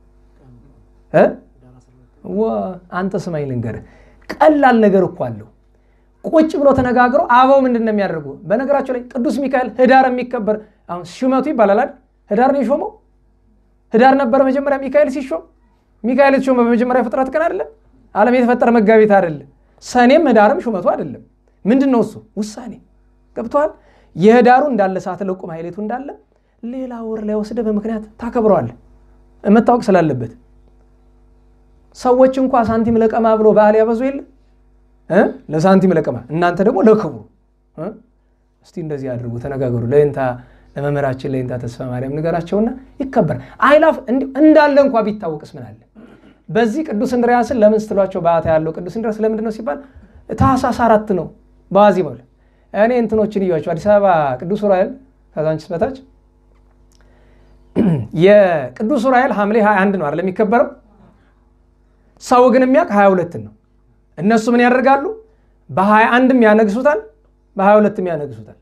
አንተ ስማኝ ልንገርህ፣ ቀላል ነገር እኮ አለው። ቁጭ ብሎ ተነጋግሮ አበው ምንድን ነው የሚያደርጉ? በነገራቸው ላይ ቅዱስ ሚካኤል ህዳር የሚከበር አሁን ሹመቱ ይባላል አይደል? ህዳር ነው የሾመው። ህዳር ነበረ መጀመሪያ ሚካኤል ሲሾም። ሚካኤል የተሾመ በመጀመሪያ ፍጥረት ቀን አይደለም? ዓለም የተፈጠረ መጋቢት አይደለም? ሰኔም ህዳርም ሹመቱ አይደለም። ምንድን ነው እሱ? ውሳኔ ገብተዋል። የህዳሩ እንዳለ ሰዓት ለቁ ማሕሌቱ እንዳለ ሌላ ወር ላይ ወስደ በምክንያት ታከብረዋል መታወቅ ስላለበት ሰዎች እንኳ ሳንቲም ለቀማ ብሎ በዓል ያበዙ የለ ለሳንቲም ለቀማ እናንተ ደግሞ ለክብሩ እስቲ እንደዚህ አድርጉ ተነጋገሩ ለይንታ ለመምህራችን ለይንታ ተስፋ ማርያም ንገራቸውና ይከበር አይላፍ እንዳለ እንኳ ቢታወቅስ ምን አለ በዚህ ቅዱስ እንድርያስን ለምን ስትሏቸው በዓታ ያለው ቅዱስ እንድርያስ ለምንድን ነው ሲባል ታኅሳስ አራት ነው በዋዜማው ላይ እኔ እንትኖችን እያቸው አዲስ አበባ ቅዱስ ዑራኤል ከዛንችስ በታች የቅዱስ ዑራኤል ሐምሌ 21 ነው አይደል የሚከበረው ሰው ግን የሚያውቅ 22 ነው እነሱ ምን ያደርጋሉ በ21ም ያነግሱታል በ22ም ያነግሱታል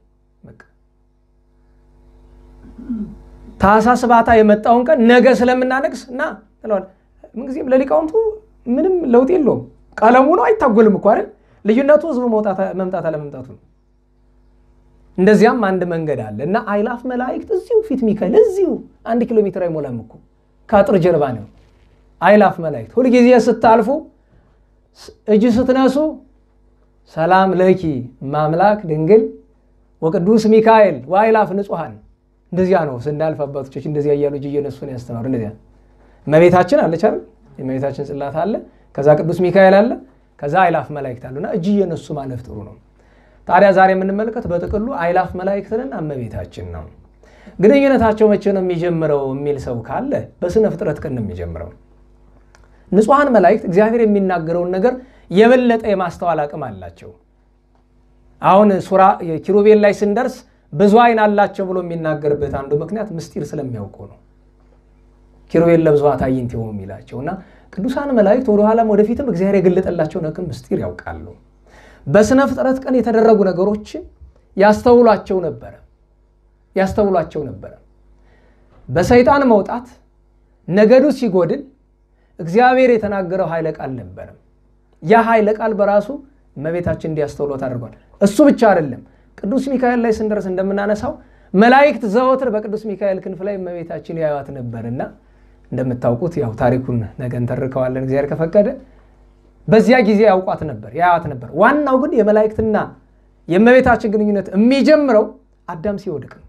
ታኅሳስ ባታ የመጣውን ቀን ነገ ስለምናነግስ እና ትለዋል ምንጊዜም ለሊቃውንቱ ምንም ለውጥ የለውም ቀለሙ ነው አይታጎልም እኮ አይደል ልዩነቱ ህዝቡ መምጣት አለመምጣቱ ነው እንደዚያም አንድ መንገድ አለ እና አይላፍ መላእክት እዚሁ ፊት ሚካኤል እዚሁ አንድ ኪሎ ሜትር አይሞላም እኮ ከአጥር ጀርባ ነው አይላፍ መላእክት ሁልጊዜ ስታልፉ እጅ ስትነሱ ሰላም ለኪ ማምላክ ድንግል ወቅዱስ ሚካኤል ወአይላፍ ንጹሐን እንደዚያ ነው ስናልፍ አባቶቻችን እንደዚያ እያሉ እጅ እየነሱን ያስተማሩ እንደዚያ እመቤታችን አለች አይደል የእመቤታችን ጽላት አለ ከዛ ቅዱስ ሚካኤል አለ ከዛ አይላፍ መላእክት አሉና እጅ እየነሱ ማለፍ ጥሩ ነው ታዲያ ዛሬ የምንመለከት በጥቅሉ አይላፍ መላእክትንና እመቤታችን ነው ግንኙነታቸው መቼ ነው የሚጀምረው የሚል ሰው ካለ በስነ ፍጥረት ቀን ነው የሚጀምረው ንጹሐን መላእክት እግዚአብሔር የሚናገረውን ነገር የበለጠ የማስተዋል አቅም አላቸው አሁን ሱራ ኪሩቤል ላይ ስንደርስ ብዙ አይን አላቸው ብሎ የሚናገርበት አንዱ ምክንያት ምስጢር ስለሚያውቁ ነው ኪሩቤል ለብዙኃት አዕይንት የሆኑ የሚላቸው እና ቅዱሳን መላእክት ወደኋላም ወደፊትም እግዚአብሔር የገለጠላቸውን አቅም ምስጢር ያውቃሉ በስነ ፍጥረት ቀን የተደረጉ ነገሮችን ያስተውሏቸው ነበረ ያስተውሏቸው ነበረ በሰይጣን መውጣት ነገዱ ሲጎድል እግዚአብሔር የተናገረው ኃይለ ቃል ነበረ ያ ኃይለ ቃል በራሱ እመቤታችን እንዲያስተውሎት አድርጓል እሱ ብቻ አይደለም ቅዱስ ሚካኤል ላይ ስንደርስ እንደምናነሳው መላእክት ዘወትር በቅዱስ ሚካኤል ክንፍ ላይ እመቤታችን ያዩት ነበርና እንደምታውቁት ያው ታሪኩን ነገ እንተርከዋለን እግዚአብሔር ከፈቀደ በዚያ ጊዜ ያውቋት ነበር ያያት ነበር ዋናው ግን የመላእክትና የእመቤታችን ግንኙነት የሚጀምረው አዳም ሲወድቅ ነው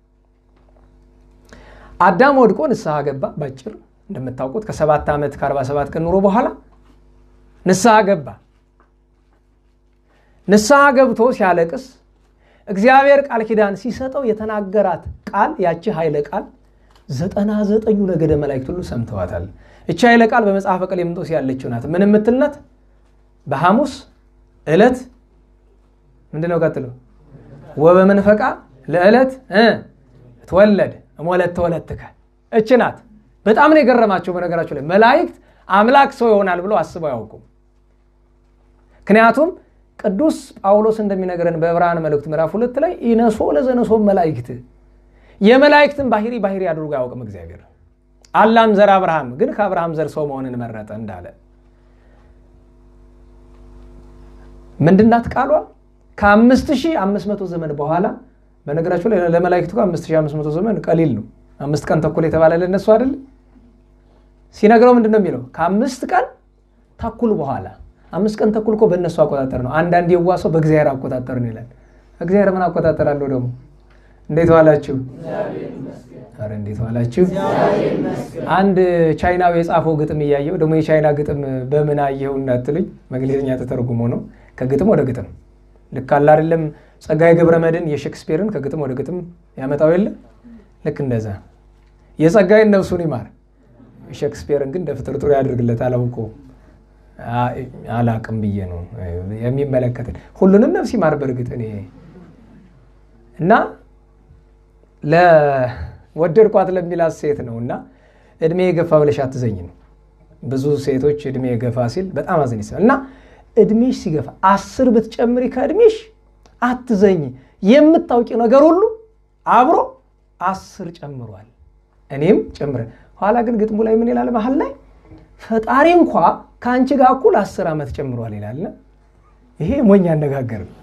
አዳም ወድቆ ንስሐ ገባ ባጭር እንደምታውቁት ከሰባት ዓመት ከ47 ቀን ኑሮ በኋላ ንስሐ ገባ ንስሐ ገብቶ ሲያለቅስ እግዚአብሔር ቃል ኪዳን ሲሰጠው የተናገራት ቃል ያቺ ኃይለ ቃል ዘጠና ዘጠኙ ነገደ መላእክት ሁሉ ሰምተዋታል እቺ ኃይለ ቃል በመጽሐፈ ቀሌምንጦስ ያለችው ናት ምን የምትልናት በሐሙስ ዕለት ምንድነው ቀጥሎ ወበመንፈቃ ለዕለት ትወለድ እሞለት ተወለትከ እች ናት በጣም ነው የገረማቸው በነገራቸው ላይ መላእክት አምላክ ሰው ይሆናል ብለው አስበው አያውቁም ምክንያቱም ቅዱስ ጳውሎስ እንደሚነግረን በዕብራውያን መልእክት ምዕራፍ ሁለት ላይ ኢነሶ ለዘነሶ መላእክት የመላእክትን ባህሪ ባህሪ አድርጎ አያውቅም እግዚአብሔር አላም ዘር አብርሃም ግን ከአብርሃም ዘር ሰው መሆንን መረጠ እንዳለ ምንድናት ቃሏ ከአምስት ሺህ አምስት መቶ ዘመን በኋላ በነገራቸው ላይ ለመላእክቱ አምስት ሺህ አምስት መቶ ዘመን ቀሊል ነው አምስት ቀን ተኩል የተባለ ለነሱ አይደል ሲነግረው ምንድን ነው የሚለው ከአምስት ቀን ተኩል በኋላ አምስት ቀን ተኩል እኮ በእነሱ አቆጣጠር ነው አንዳንድ የዋ ሰው በእግዚአብሔር አቆጣጠር ነው ይላል እግዚአብሔር ምን አቆጣጠር አለው ደግሞ እንዴት ዋላችሁ ኧረ እንዴት ዋላችሁ አንድ ቻይናዊ የጻፈው ግጥም እያየው ደግሞ የቻይና ግጥም በምን አየው እንዳትሉኝ በእንግሊዝኛ ተተርጉሞ ነው ከግጥም ወደ ግጥም ልክ አለ አይደለም ጸጋዬ ገብረ መድኅን የሼክስፒርን ከግጥም ወደ ግጥም ያመጣው የለ ልክ እንደዛ የጸጋዬን ነፍሱን ይማር ሼክስፒርን ግን እንደ ፍጥርጥሩ ያደርግለት አላውቀውም አላቅም ብዬ ነው የሚመለከትን ሁሉንም ነፍስ ይማር በእርግጥ እኔ እና ለወደድኳት ለሚላት ሴት ነው እና እድሜ የገፋ ብለሽ አትዘኝ ነው ብዙ ሴቶች እድሜ የገፋ ሲል በጣም አዘን ይስላል እና እድሜሽ ሲገፋ አስር ብትጨምሪ ከእድሜሽ አትዘኝ የምታውቂው ነገር ሁሉ አብሮ አስር ጨምሯል እኔም ጨምረ ኋላ ግን ግጥሙ ላይ ምን ይላል መሀል ላይ ፈጣሪ እንኳ ከአንቺ ጋር እኩል አስር ዓመት ጨምሯል ይላል ይሄ ሞኝ አነጋገር ነው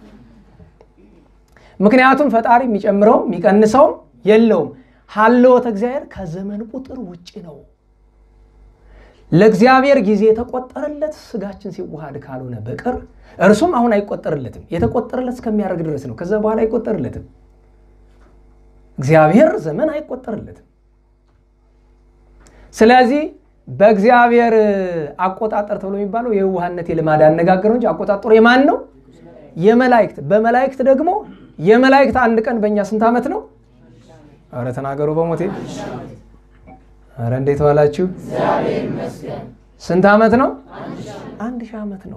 ምክንያቱም ፈጣሪ የሚጨምረውም የሚቀንሰውም የለውም ሀልወተ እግዚአብሔር ከዘመን ቁጥር ውጭ ነው ለእግዚአብሔር ጊዜ የተቆጠረለት ስጋችን ሲዋሃድ ካልሆነ በቀር እርሱም አሁን አይቆጠርለትም የተቆጠረለት እስከሚያደርግ ድረስ ነው ከዛ በኋላ አይቆጠርለትም እግዚአብሔር ዘመን አይቆጠርለትም ስለዚህ በእግዚአብሔር አቆጣጠር ተብሎ የሚባለው የውሃነት የልማድ አነጋገር እንጂ አቆጣጠሩ የማን ነው የመላእክት በመላእክት ደግሞ የመላእክት አንድ ቀን በእኛ ስንት ዓመት ነው አረ ተናገሩ በሞቴ አረ እንዴት ዋላችሁ ስንት ዓመት ነው አንድ ሺህ ዓመት ነው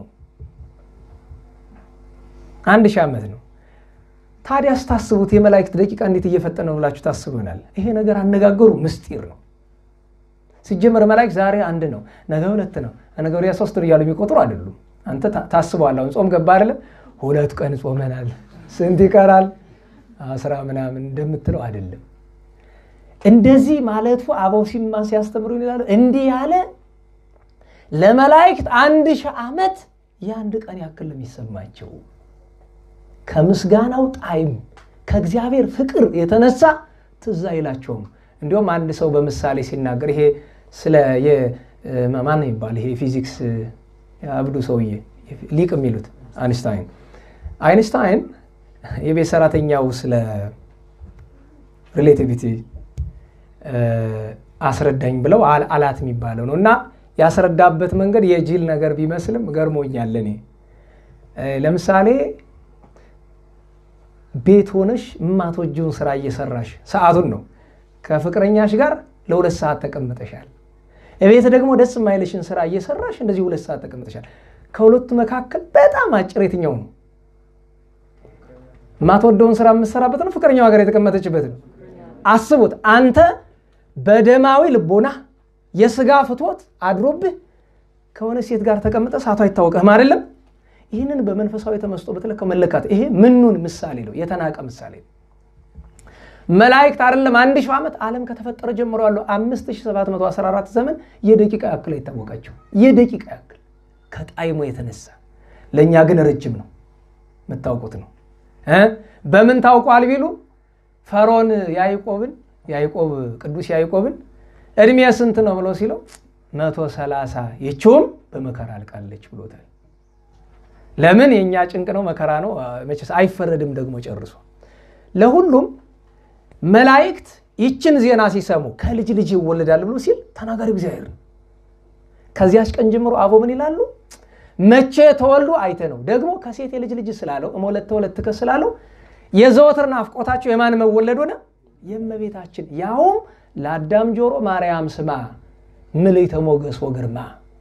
አንድ ሺህ ዓመት ነው ታዲያ ስታስቡት የመላእክት ደቂቃ እንዴት እየፈጠነ ነው ብላችሁ ታስቡ ይሆናል ይሄ ነገር አነጋገሩ ምስጢር ነው ሲጀመር መላእክት ዛሬ አንድ ነው ነገ ሁለት ነው ነገ ወዲያ ሶስት ነው እያሉ የሚቆጥሩ አይደሉም አንተ ታስበዋል አሁን ጾም ገባ አይደለም ሁለት ቀን ጾመናል ስንት ይቀራል አስራ ምናምን እንደምትለው አይደለም እንደዚህ ማለቱ አበው ሲማ ሲያስተምሩ ይላሉ እንዲህ ያለ ለመላእክት አንድ ሺህ ዓመት የአንድ ቀን ያክል የሚሰማቸው ከምስጋናው ጣዕም ከእግዚአብሔር ፍቅር የተነሳ ትዝ አይላቸውም እንዲሁም አንድ ሰው በምሳሌ ሲናገር ይሄ ስለ ማን ይባል ይሄ ፊዚክስ አብዱ ሰውዬ ሊቅ የሚሉት አይንስታይን አይንስታይን የቤት ሰራተኛው ስለ ሪሌቲቪቲ አስረዳኝ ብለው አላት የሚባለው ነው እና ያስረዳበት መንገድ የጅል ነገር ቢመስልም ገርሞኛል እኔ ለምሳሌ ቤት ሆነሽ የማትወጂውን ስራ እየሰራሽ ሰዓቱን ነው ከፍቅረኛሽ ጋር ለሁለት ሰዓት ተቀምጠሻል እቤት ደግሞ ደስ የማይልሽን ስራ እየሰራሽ እንደዚህ ሁለት ሰዓት ተቀምጠሻል ከሁለቱ መካከል በጣም አጭር የትኛው ነው የማትወደውን ስራ የምትሰራበት ነው ፍቅረኛዋ ጋር የተቀመጠችበት ነው አስቡት አንተ በደማዊ ልቦና የስጋ ፍትወት አድሮብህ ከሆነ ሴት ጋር ተቀምጠ ሰዓቱ አይታወቅህም አይደለም ይህንን በመንፈሳዊ ተመስጦ በተለከው መለካት ይሄ ምኑን ምሳሌ ነው የተናቀ ምሳሌ ነው መላእክት አይደለም አንድ ሺህ ዓመት ዓለም ከተፈጠረ ጀምሮ ያለው 5714 ዘመን የደቂቃ ያክል አይታወቃቸው የደቂቃ ያክል ከጣይሞ የተነሳ ለእኛ ግን ረጅም ነው የምታውቁት ነው በምን ታውቋል ቢሉ ፈሮን ያዕቆብን ያዕቆብ ቅዱስ ያዕቆብን እድሜ ስንት ነው ብሎ ሲለው መቶ ሰላሳ ይችውም በመከራ አልቃለች ብሎታል ለምን የእኛ ጭንቅ ነው መከራ ነው መቼስ አይፈረድም ደግሞ ጨርሶ ለሁሉም መላእክት ይችን ዜና ሲሰሙ ከልጅ ልጅ ይወለዳል ብሎ ሲል ተናጋሪ እግዚአብሔር ነው ከዚያች ቀን ጀምሮ አቦ ምን ይላሉ መቼ ተወልዶ አይተ ነው ደግሞ ከሴት የልጅ ልጅ ስላለው እመወለተ ወለትከ ስላለው የዘወትር ናፍቆታቸው የማን መወለድ ሆነ የእመቤታችን ያውም ለአዳም ጆሮ ማርያም ስማ ምልዕተ ሞገስ ወግርማ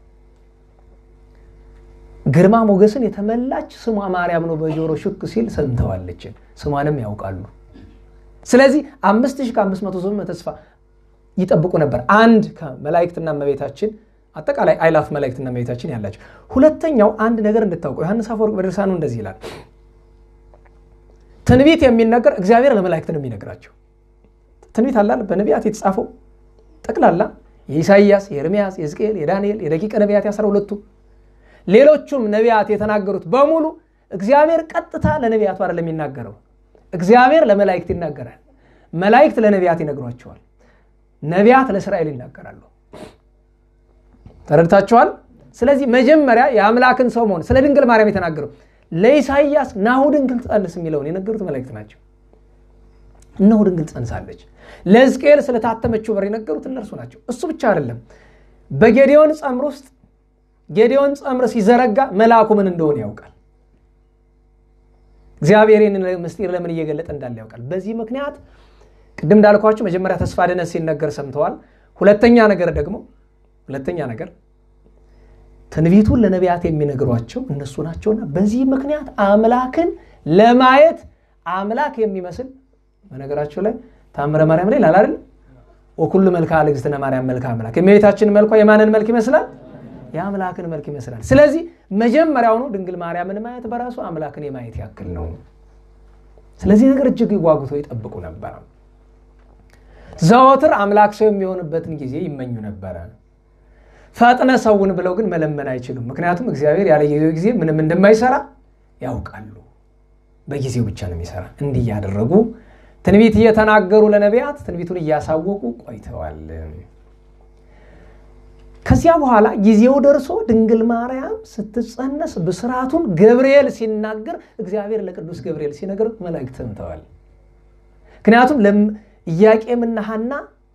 ግርማ ሞገስን የተመላች ስሟ ማርያም ነው በጆሮ ሹክ ሲል ሰምተዋለችን ስሟንም ያውቃሉ ስለዚህ አምስት ሺህ ከአምስት መቶ ዘመን ተስፋ ይጠብቁ ነበር አንድ ከመላእክትና እመቤታችን አጠቃላይ አይላፍ መላእክትና እመቤታችን ያላቸው ሁለተኛው አንድ ነገር እንድታውቁ ዮሐንስ አፈወርቅ በድርሳኑ እንደዚህ ይላል ትንቢት የሚነገር እግዚአብሔር ለመላእክት ነው የሚነግራቸው ትንቢት አላል በነቢያት የተጻፈው ጠቅላላ የኢሳይያስ የኤርሚያስ የሕዝቅኤል የዳንኤል የደቂቀ ነቢያት ያስራ ሁለቱ ሌሎቹም ነቢያት የተናገሩት በሙሉ እግዚአብሔር ቀጥታ ለነቢያቱ አይደለም የሚናገረው እግዚአብሔር ለመላእክት ይናገራል መላእክት ለነቢያት ይነግሯቸዋል ነቢያት ለእስራኤል ይናገራሉ ተረድታችኋል ስለዚህ መጀመሪያ የአምላክን ሰው መሆን ስለ ድንግል ማርያም የተናገረው ለኢሳይያስ ናሁ ድንግል ትጸንስ የሚለውን የነገሩት መላእክት ናቸው እነሆ ድንግል ጸንሳለች ለሕዝቅኤል ስለታተመችው በር የነገሩት እነርሱ ናቸው እሱ ብቻ አይደለም በጌዲዮን ጸምር ውስጥ ጌዲዮን ጸምር ሲዘረጋ መልአኩ ምን እንደሆነ ያውቃል እግዚአብሔር ይህንን ምስጢር ለምን እየገለጠ እንዳለ ያውቃል በዚህ ምክንያት ቅድም እንዳልኳቸው መጀመሪያ ተስፋ ድነት ሲነገር ሰምተዋል ሁለተኛ ነገር ደግሞ ሁለተኛ ነገር ትንቢቱን ለነቢያት የሚነግሯቸው እነሱ ናቸውና በዚህ ምክንያት አምላክን ለማየት አምላክ የሚመስል በነገራቸው ላይ ታምረ ማርያም ላይ ላል አይደል ወኩሉ መልካ ለእግዝእትነ ማርያም መልካ አምላክ የእመቤታችን መልኳ የማንን መልክ ይመስላል? የአምላክን መልክ ይመስላል። ስለዚህ መጀመሪያውኑ ድንግል ማርያምን ማየት በራሱ አምላክን የማየት ያክል ነው። ስለዚህ ነገር እጅግ ይጓጉቶ ይጠብቁ ነበረ። ዘወትር አምላክ ሰው የሚሆንበትን ጊዜ ይመኙ ነበረ። ፈጥነ ሰውን ብለው ግን መለመን አይችሉም። ምክንያቱም እግዚአብሔር ያለ ጊዜው ጊዜ ምንም እንደማይሰራ ያውቃሉ። በጊዜው ብቻ ነው የሚሰራ። እንዲህ እያደረጉ ትንቢት እየተናገሩ ለነቢያት ትንቢቱን እያሳወቁ ቆይተዋል። ከዚያ በኋላ ጊዜው ደርሶ ድንግል ማርያም ስትጸነስ ብስራቱን ገብርኤል ሲናገር እግዚአብሔር ለቅዱስ ገብርኤል ሲነገር መላእክት ሰምተዋል። ምክንያቱም ኢያቄምና ሐና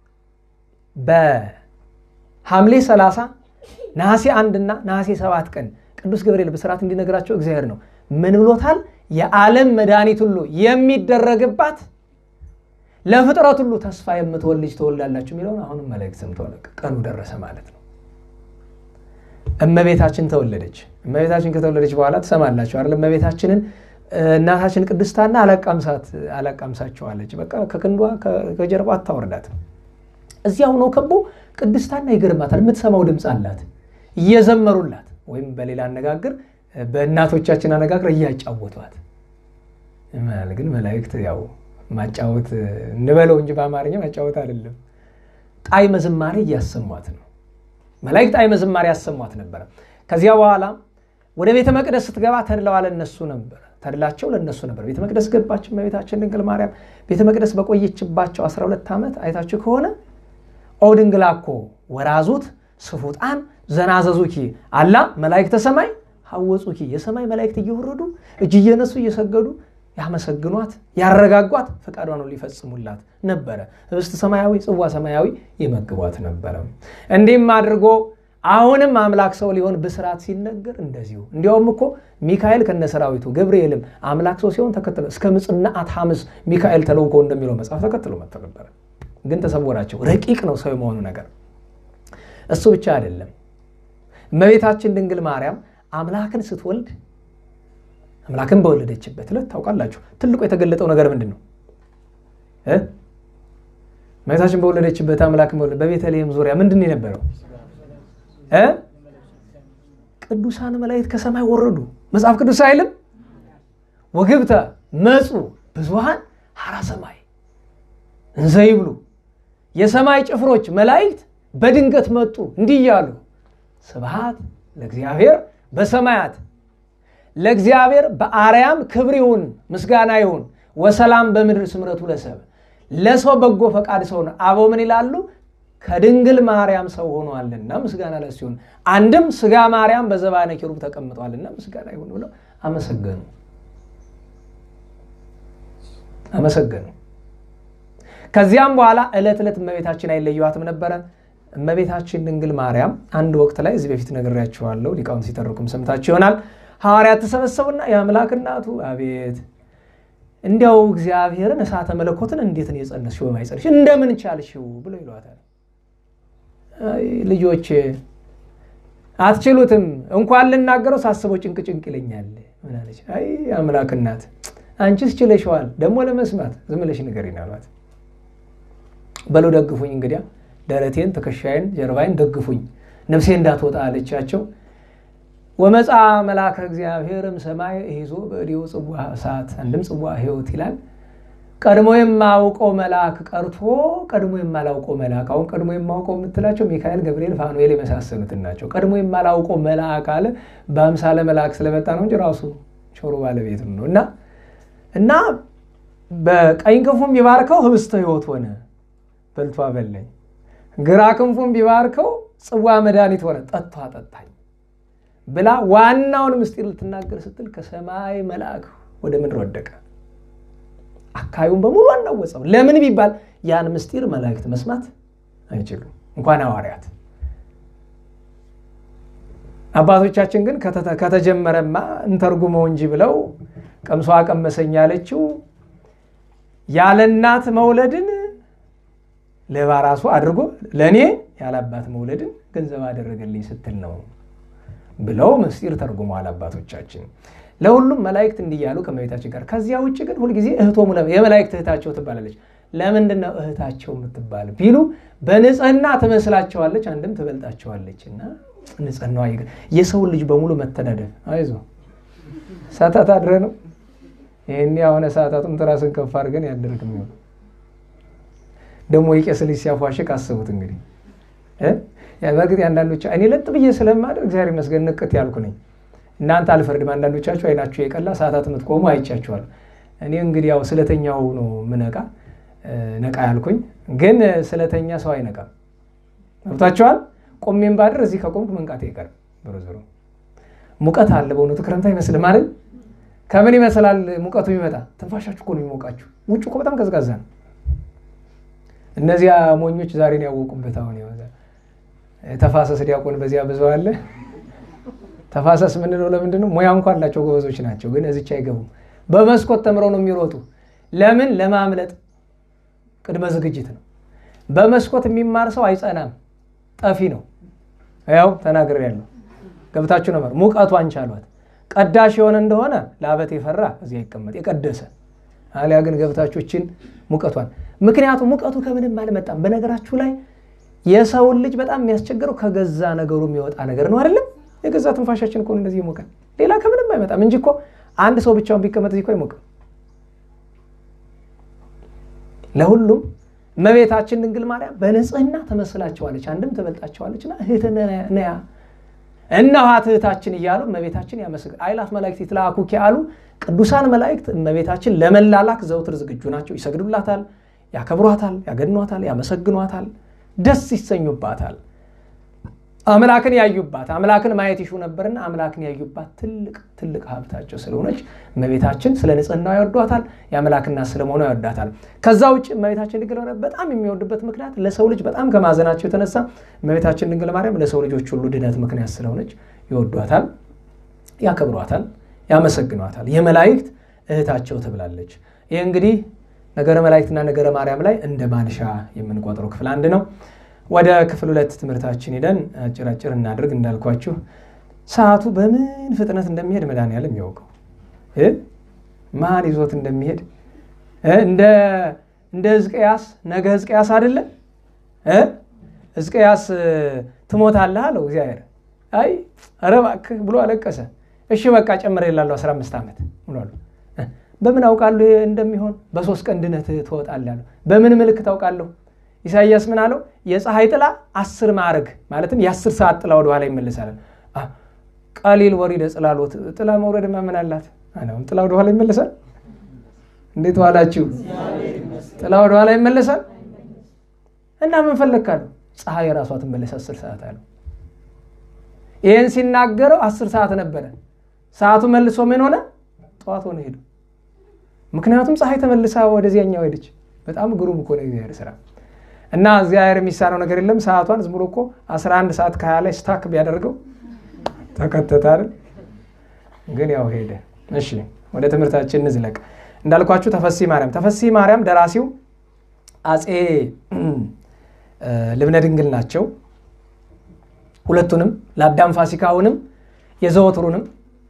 በሐምሌ 30 ነሐሴ አንድና ነሐሴ ሰባት ቀን ቅዱስ ገብርኤል ብስራት እንዲነግራቸው እግዚአብሔር ነው ምን ብሎታል? የዓለም መድኃኒት ሁሉ የሚደረግባት ለፍጥረት ሁሉ ተስፋ የምትወልድ ልጅ ትወልዳላችሁ የሚለውን አሁንም መላእክት ሰምተዋል። ቀኑ ደረሰ ማለት ነው። እመቤታችን ተወለደች። እመቤታችን ከተወለደች በኋላ ትሰማላችሁ አይደል? እመቤታችንን እናታችን ቅድስታና አላቃምሳት አላቃምሳቸዋለች። በቃ ከክንዷ ከጀርባ አታወርዳትም። እዚያ ሆኖ ከቦ ቅድስታና ይገርማታል። የምትሰማው ድምፅ አላት እየዘመሩላት፣ ወይም በሌላ አነጋገር በእናቶቻችን አነጋገር እያጫወቷት። ግን መላእክት ያው ማጫወት እንበለው እንጂ በአማርኛ ማጫወት አይደለም። ጣዕመ ዝማሬ እያሰሟት ነው። መላእክት ጣዕመ ዝማሬ ያሰሟት ነበረ። ከዚያ በኋላ ወደ ቤተ መቅደስ ስትገባ ተድለዋ ለነሱ ነበር ተድላቸው ለነሱ ነበር። ቤተ መቅደስ ገባች እመቤታችን ድንግል ማርያም። ቤተ መቅደስ በቆየችባቸው 12 ዓመት አይታችሁ ከሆነ ኦ ድንግላኮ ወራዙት ስፉጣን ዘናዘዙኪ አላ መላእክተ ሰማይ ሐወጹኪ የሰማይ መላእክት እየወረዱ እጅ እየነሱ እየሰገዱ ያመሰግኗት ያረጋጓት ፈቃዷን ነው ሊፈጽሙላት ነበረ። ህብስት ሰማያዊ ጽዋ ሰማያዊ ይመግቧት ነበረ። እንዲህም አድርጎ አሁንም አምላክ ሰው ሊሆን ብስራት ሲነገር እንደዚሁ እንዲያውም እኮ ሚካኤል ከነሰራዊቱ ገብርኤልም አምላክ ሰው ሲሆን ተከትሎ እስከ ምጽናት ሐምስ ሚካኤል ተለውኮ እንደሚለው መጽሐፍ ተከትሎ መጥቶ ነበረ። ግን ተሰወራቸው። ረቂቅ ነው ሰው የመሆኑ ነገር። እሱ ብቻ አይደለም። እመቤታችን ድንግል ማርያም አምላክን ስትወልድ አምላክን በወለደችበት ዕለት ታውቃላችሁ፣ ትልቁ የተገለጠው ነገር ምንድን ነው? እመቤታችን በወለደችበት አምላክን በወለደ በቤተልሔም ዙሪያ ምንድን ነው የነበረው? ቅዱሳን መላእክት ከሰማይ ወረዱ። መጽሐፍ ቅዱስ አይልም? ወግብተ መጹ ብዙሃን ሐራ ሰማይ እንዘ ይብሉ የሰማይ ጭፍሮች መላእክት በድንገት መጡ እንዲህ እያሉ ስብሐት ለእግዚአብሔር በሰማያት ለእግዚአብሔር በአርያም ክብር ይሁን ምስጋና ይሁን ወሰላም በምድር ስምረቱ ለሰብ ለሰው በጎ ፈቃድ ሰው ነው። አበው ምን ይላሉ? ከድንግል ማርያም ሰው ሆኗልና ምስጋና ለእሱ ይሁን። አንድም ስጋ ማርያም በዘባነ ኪሩብ ተቀምጧልና ምስጋና ይሁን ብለው አመሰገኑ አመሰገኑ። ከዚያም በኋላ ዕለት ዕለት እመቤታችን አይለየዋትም ነበረ። እመቤታችን ድንግል ማርያም አንድ ወቅት ላይ እዚህ በፊት ነግሬያችኋለሁ፣ ሊቃውንት ሲተርኩም ሰምታችሁ ይሆናል። ሐዋርያት ተሰበሰቡና የአምላክ እናቱ አቤት እንዲያው እግዚአብሔርን እሳተ መለኮትን እንዴት ነው የጸነስሽው? በማይጸንሽ እንደምን ቻልሽው? ብሎ ይሏታል። ልጆች አትችሉትም፣ እንኳን ልናገረው ሳስበው ጭንቅ ጭንቅ ይለኛል። ምን አለች? አይ አምላክ እናት አንቺስ ችለሽዋል፣ ደግሞ ለመስማት ዝም ብለሽ ንገሪኝ አሏት። በሉ ደግፉኝ፣ እንግዲያ ደረቴን፣ ትከሻዬን፣ ጀርባዬን ደግፉኝ፣ ነፍሴ እንዳትወጣ አለቻቸው። ወመፃ መልአከ እግዚአብሔርም ሰማይ ይዞ በእዴው ጽዋ እሳት አንድም ጽዋ ሕይወት ይላል። ቀድሞ የማውቀው መልአክ ቀርቶ ቀድሞ የማላውቀው መልአክ አሁን ቀድሞ የማውቀው የምትላቸው ሚካኤል፣ ገብርኤል፣ ፋኑኤል የመሳሰሉትን ናቸው። ቀድሞ የማላውቀው መልአክ አለ በአምሳለ መልአክ ስለመጣ ነው እንጂ ራሱ ቾሮ ባለቤትም ነው እና እና በቀኝ ክንፉም ቢባርከው ህብስተ ሕይወት ሆነ በልቶ አበላኝ፣ ግራ ክንፉም ቢባርከው ጽዋ መድኃኒት ሆነ ጠጥቶ አጠጣኝ ብላ ዋናውን ምስጢር ልትናገር ስትል ከሰማይ መልአክ ወደ ምድር ወደቀ። አካባቢውን በሙሉ አናወጸው። ለምን ቢባል ያን ምስጢር መላእክት መስማት አይችሉም፣ እንኳን ሐዋርያት። አባቶቻችን ግን ከተጀመረማ እንተርጉመው እንጂ ብለው ቀምሷ ቀመሰኝ ያለችው ያለ እናት መውለድን ለባራሱ አድርጎ ለእኔ ያላባት መውለድን ገንዘብ አደረገልኝ ስትል ነው ብለው ምስጢር ተርጉመዋል አባቶቻችን። ለሁሉም መላእክት እንዲያሉ ከመቤታችን ጋር። ከዚያ ውጭ ግን ሁልጊዜ እህቶሙ የመላእክት እህታቸው ትባላለች። ለምንድን ነው እህታቸው የምትባል ቢሉ በንጽህና ትመስላቸዋለች፣ አንድም ትበልጣቸዋለች። እና ንጽህናዋ የሰውን ልጅ በሙሉ መተዳደር አይዞ ሰዓታት አድረ ነው ይህን የሆነ ሰዓታቱም ትራስን ከፍ አድርገን ያደርግ የሚሆን ደግሞ የቄስ ልጅ ሲያፏሽቅ አስቡት እንግዲህ በእርግጥ አንዳንዶች እኔ ለጥ ብዬ ስለማደር እግዚአብሔር ይመስገን ንቅት ያልኩ ነኝ። እናንተ አልፈርድም። አንዳንዶቻችሁ አይናችሁ የቀላ ሰዓታት የምትቆሙ አይቻችኋል። እኔ እንግዲህ ያው ስለተኛው ነው ምነቃ ነቃ ያልኩኝ፣ ግን ስለተኛ ሰው አይነቃም። ገብቷችኋል? ቆሜም ባድር እዚህ ከቆምኩ መንቃት አይቀርም። ዞሮ ዞሮ ሙቀት አለ። በእውነቱ ክረምት አይመስልም አይደል? ከምን ይመስላል ሙቀቱ የሚመጣ? ትንፋሻችሁ እኮ ነው የሚሞቃችሁ። ውጭ እኮ በጣም ቀዝቃዛ ነው። እነዚያ ሞኞች ዛሬን ያወቁበት አሁን ተፋሰስ ዲያቆን በዚያ ብዙ አለ። ተፋሰስ ምንለው ለምንድን ነው? ሙያ እንኳ አላቸው ጎበዞች ናቸው፣ ግን እዚች አይገቡም። በመስኮት ተምረው ነው የሚሮጡ። ለምን? ለማምለጥ ቅድመ ዝግጅት ነው። በመስኮት የሚማር ሰው አይጸናም፣ ጠፊ ነው። ያው ተናግሬ ያለው ገብታችሁ ነበር። ሙቀቱ አንቻሏት ቀዳሽ የሆነ እንደሆነ ለአበት የፈራ እዚያ ይቀመጥ የቀደሰ አሊያ ግን ገብታችሁችን ሙቀቷን ምክንያቱም ሙቀቱ ከምንም አልመጣም። በነገራችሁ ላይ የሰውን ልጅ በጣም የሚያስቸግረው ከገዛ ነገሩ የሚወጣ ነገር ነው አይደለም። የገዛ ትንፋሻችን እኮ እንደዚህ ይሞቃል። ሌላ ከምንም አይመጣም እንጂ እኮ አንድ ሰው ብቻውን ቢቀመጥ እዚህ እኮ አይሞቅም። ለሁሉም እመቤታችን ድንግል ማርያም በንጽህና ተመስላቸዋለች፣ አንድም ትበልጣቸዋለችና እህት ነያ እነኋት እህታችን እያሉ እመቤታችን ያመስግ አይላፍ መላእክት ይትለአኩኪ አሉ። ቅዱሳን መላእክት እመቤታችን ለመላላክ ዘውትር ዝግጁ ናቸው። ይሰግዱላታል፣ ያከብሯታል፣ ያገድኗታል፣ ያመሰግኗታል፣ ደስ ይሰኙባታል። አምላክን ያዩባት አምላክን ማየት ይሹ ነበርና አምላክን ያዩባት ትልቅ ትልቅ ሀብታቸው ስለሆነች እመቤታችን ስለ ንጽህናዋ ይወዷታል፣ የአምላክና ስለመሆኗ ይወዳታል። ከዛ ውጭ እመቤታችን ድንግል ማርያም በጣም የሚወዱበት ምክንያት ለሰው ልጅ በጣም ከማዘናቸው የተነሳ እመቤታችን ድንግል ማርያም ለሰው ልጆች ሁሉ ድነት ምክንያት ስለሆነች ይወዷታል፣ ያከብሯታል፣ ያመሰግኗታል። የመላእክት እህታቸው ትብላለች። ይህ እንግዲህ ነገረ መላእክትና ነገረ ማርያም ላይ እንደ ማንሻ የምንቆጥረው ክፍል አንድ ነው። ወደ ክፍል ሁለት ትምህርታችን ሄደን አጭራጭር እናድርግ። እንዳልኳችሁ ሰዓቱ በምን ፍጥነት እንደሚሄድ መድኃኒዓለም ያውቀው። ማን ይዞት እንደሚሄድ እንደ ሕዝቅያስ ነገ ሕዝቅያስ አይደለ ሕዝቅያስ ትሞታለህ አለው እግዚአብሔር። አይ ኧረ እባክህ ብሎ አለቀሰ። እሺ በቃ ጨምር የላለሁ 15 ዓመት ብሏል። በምን አውቃለሁ እንደሚሆን? በሶስት ቀን ድነት ትወጣለህ አለው። በምን ምልክት አውቃለሁ? ኢሳይያስ ምን አለው? የፀሐይ ጥላ አስር ማዕረግ ማለትም የአስር ሰዓት ጥላ ወደኋላ ይመለሳል። ቀሊል ወሪደ ጽላሎት ጥላ መውረድማ ምን አላት? ጥላ ወደኋላ ይመለሳል። እንዴት ዋላችሁ? ጥላ ወደኋላ ይመለሳል እና ምን ፈለግካለሁ? ፀሐይ የራሷ ትመለስ አስር ሰዓት አለው። ይህን ሲናገረው አስር ሰዓት ነበረ። ሰዓቱ መልሶ ምን ሆነ? ጠዋት ሆነ ሄዱ። ምክንያቱም ፀሐይ ተመልሳ ወደዚያኛው ሄደች። በጣም ግሩም እኮ ነው እግዚአብሔር ስራ እና እግዚአብሔር የሚሳነው ነገር የለም። ሰዓቷን ዝም ብሎ እኮ 11 ሰዓት ከሀያ ላይ ስታክ ቢያደርገው ተከተተ አይደል? ግን ያው ሄደ። እሺ ወደ ትምህርታችን እንዝለቅ። እንዳልኳችሁ ተፈሲ ማርያም ተፈሲ ማርያም ደራሲው አፄ ልብነ ድንግል ናቸው። ሁለቱንም ለአዳም ፋሲካውንም የዘወትሩንም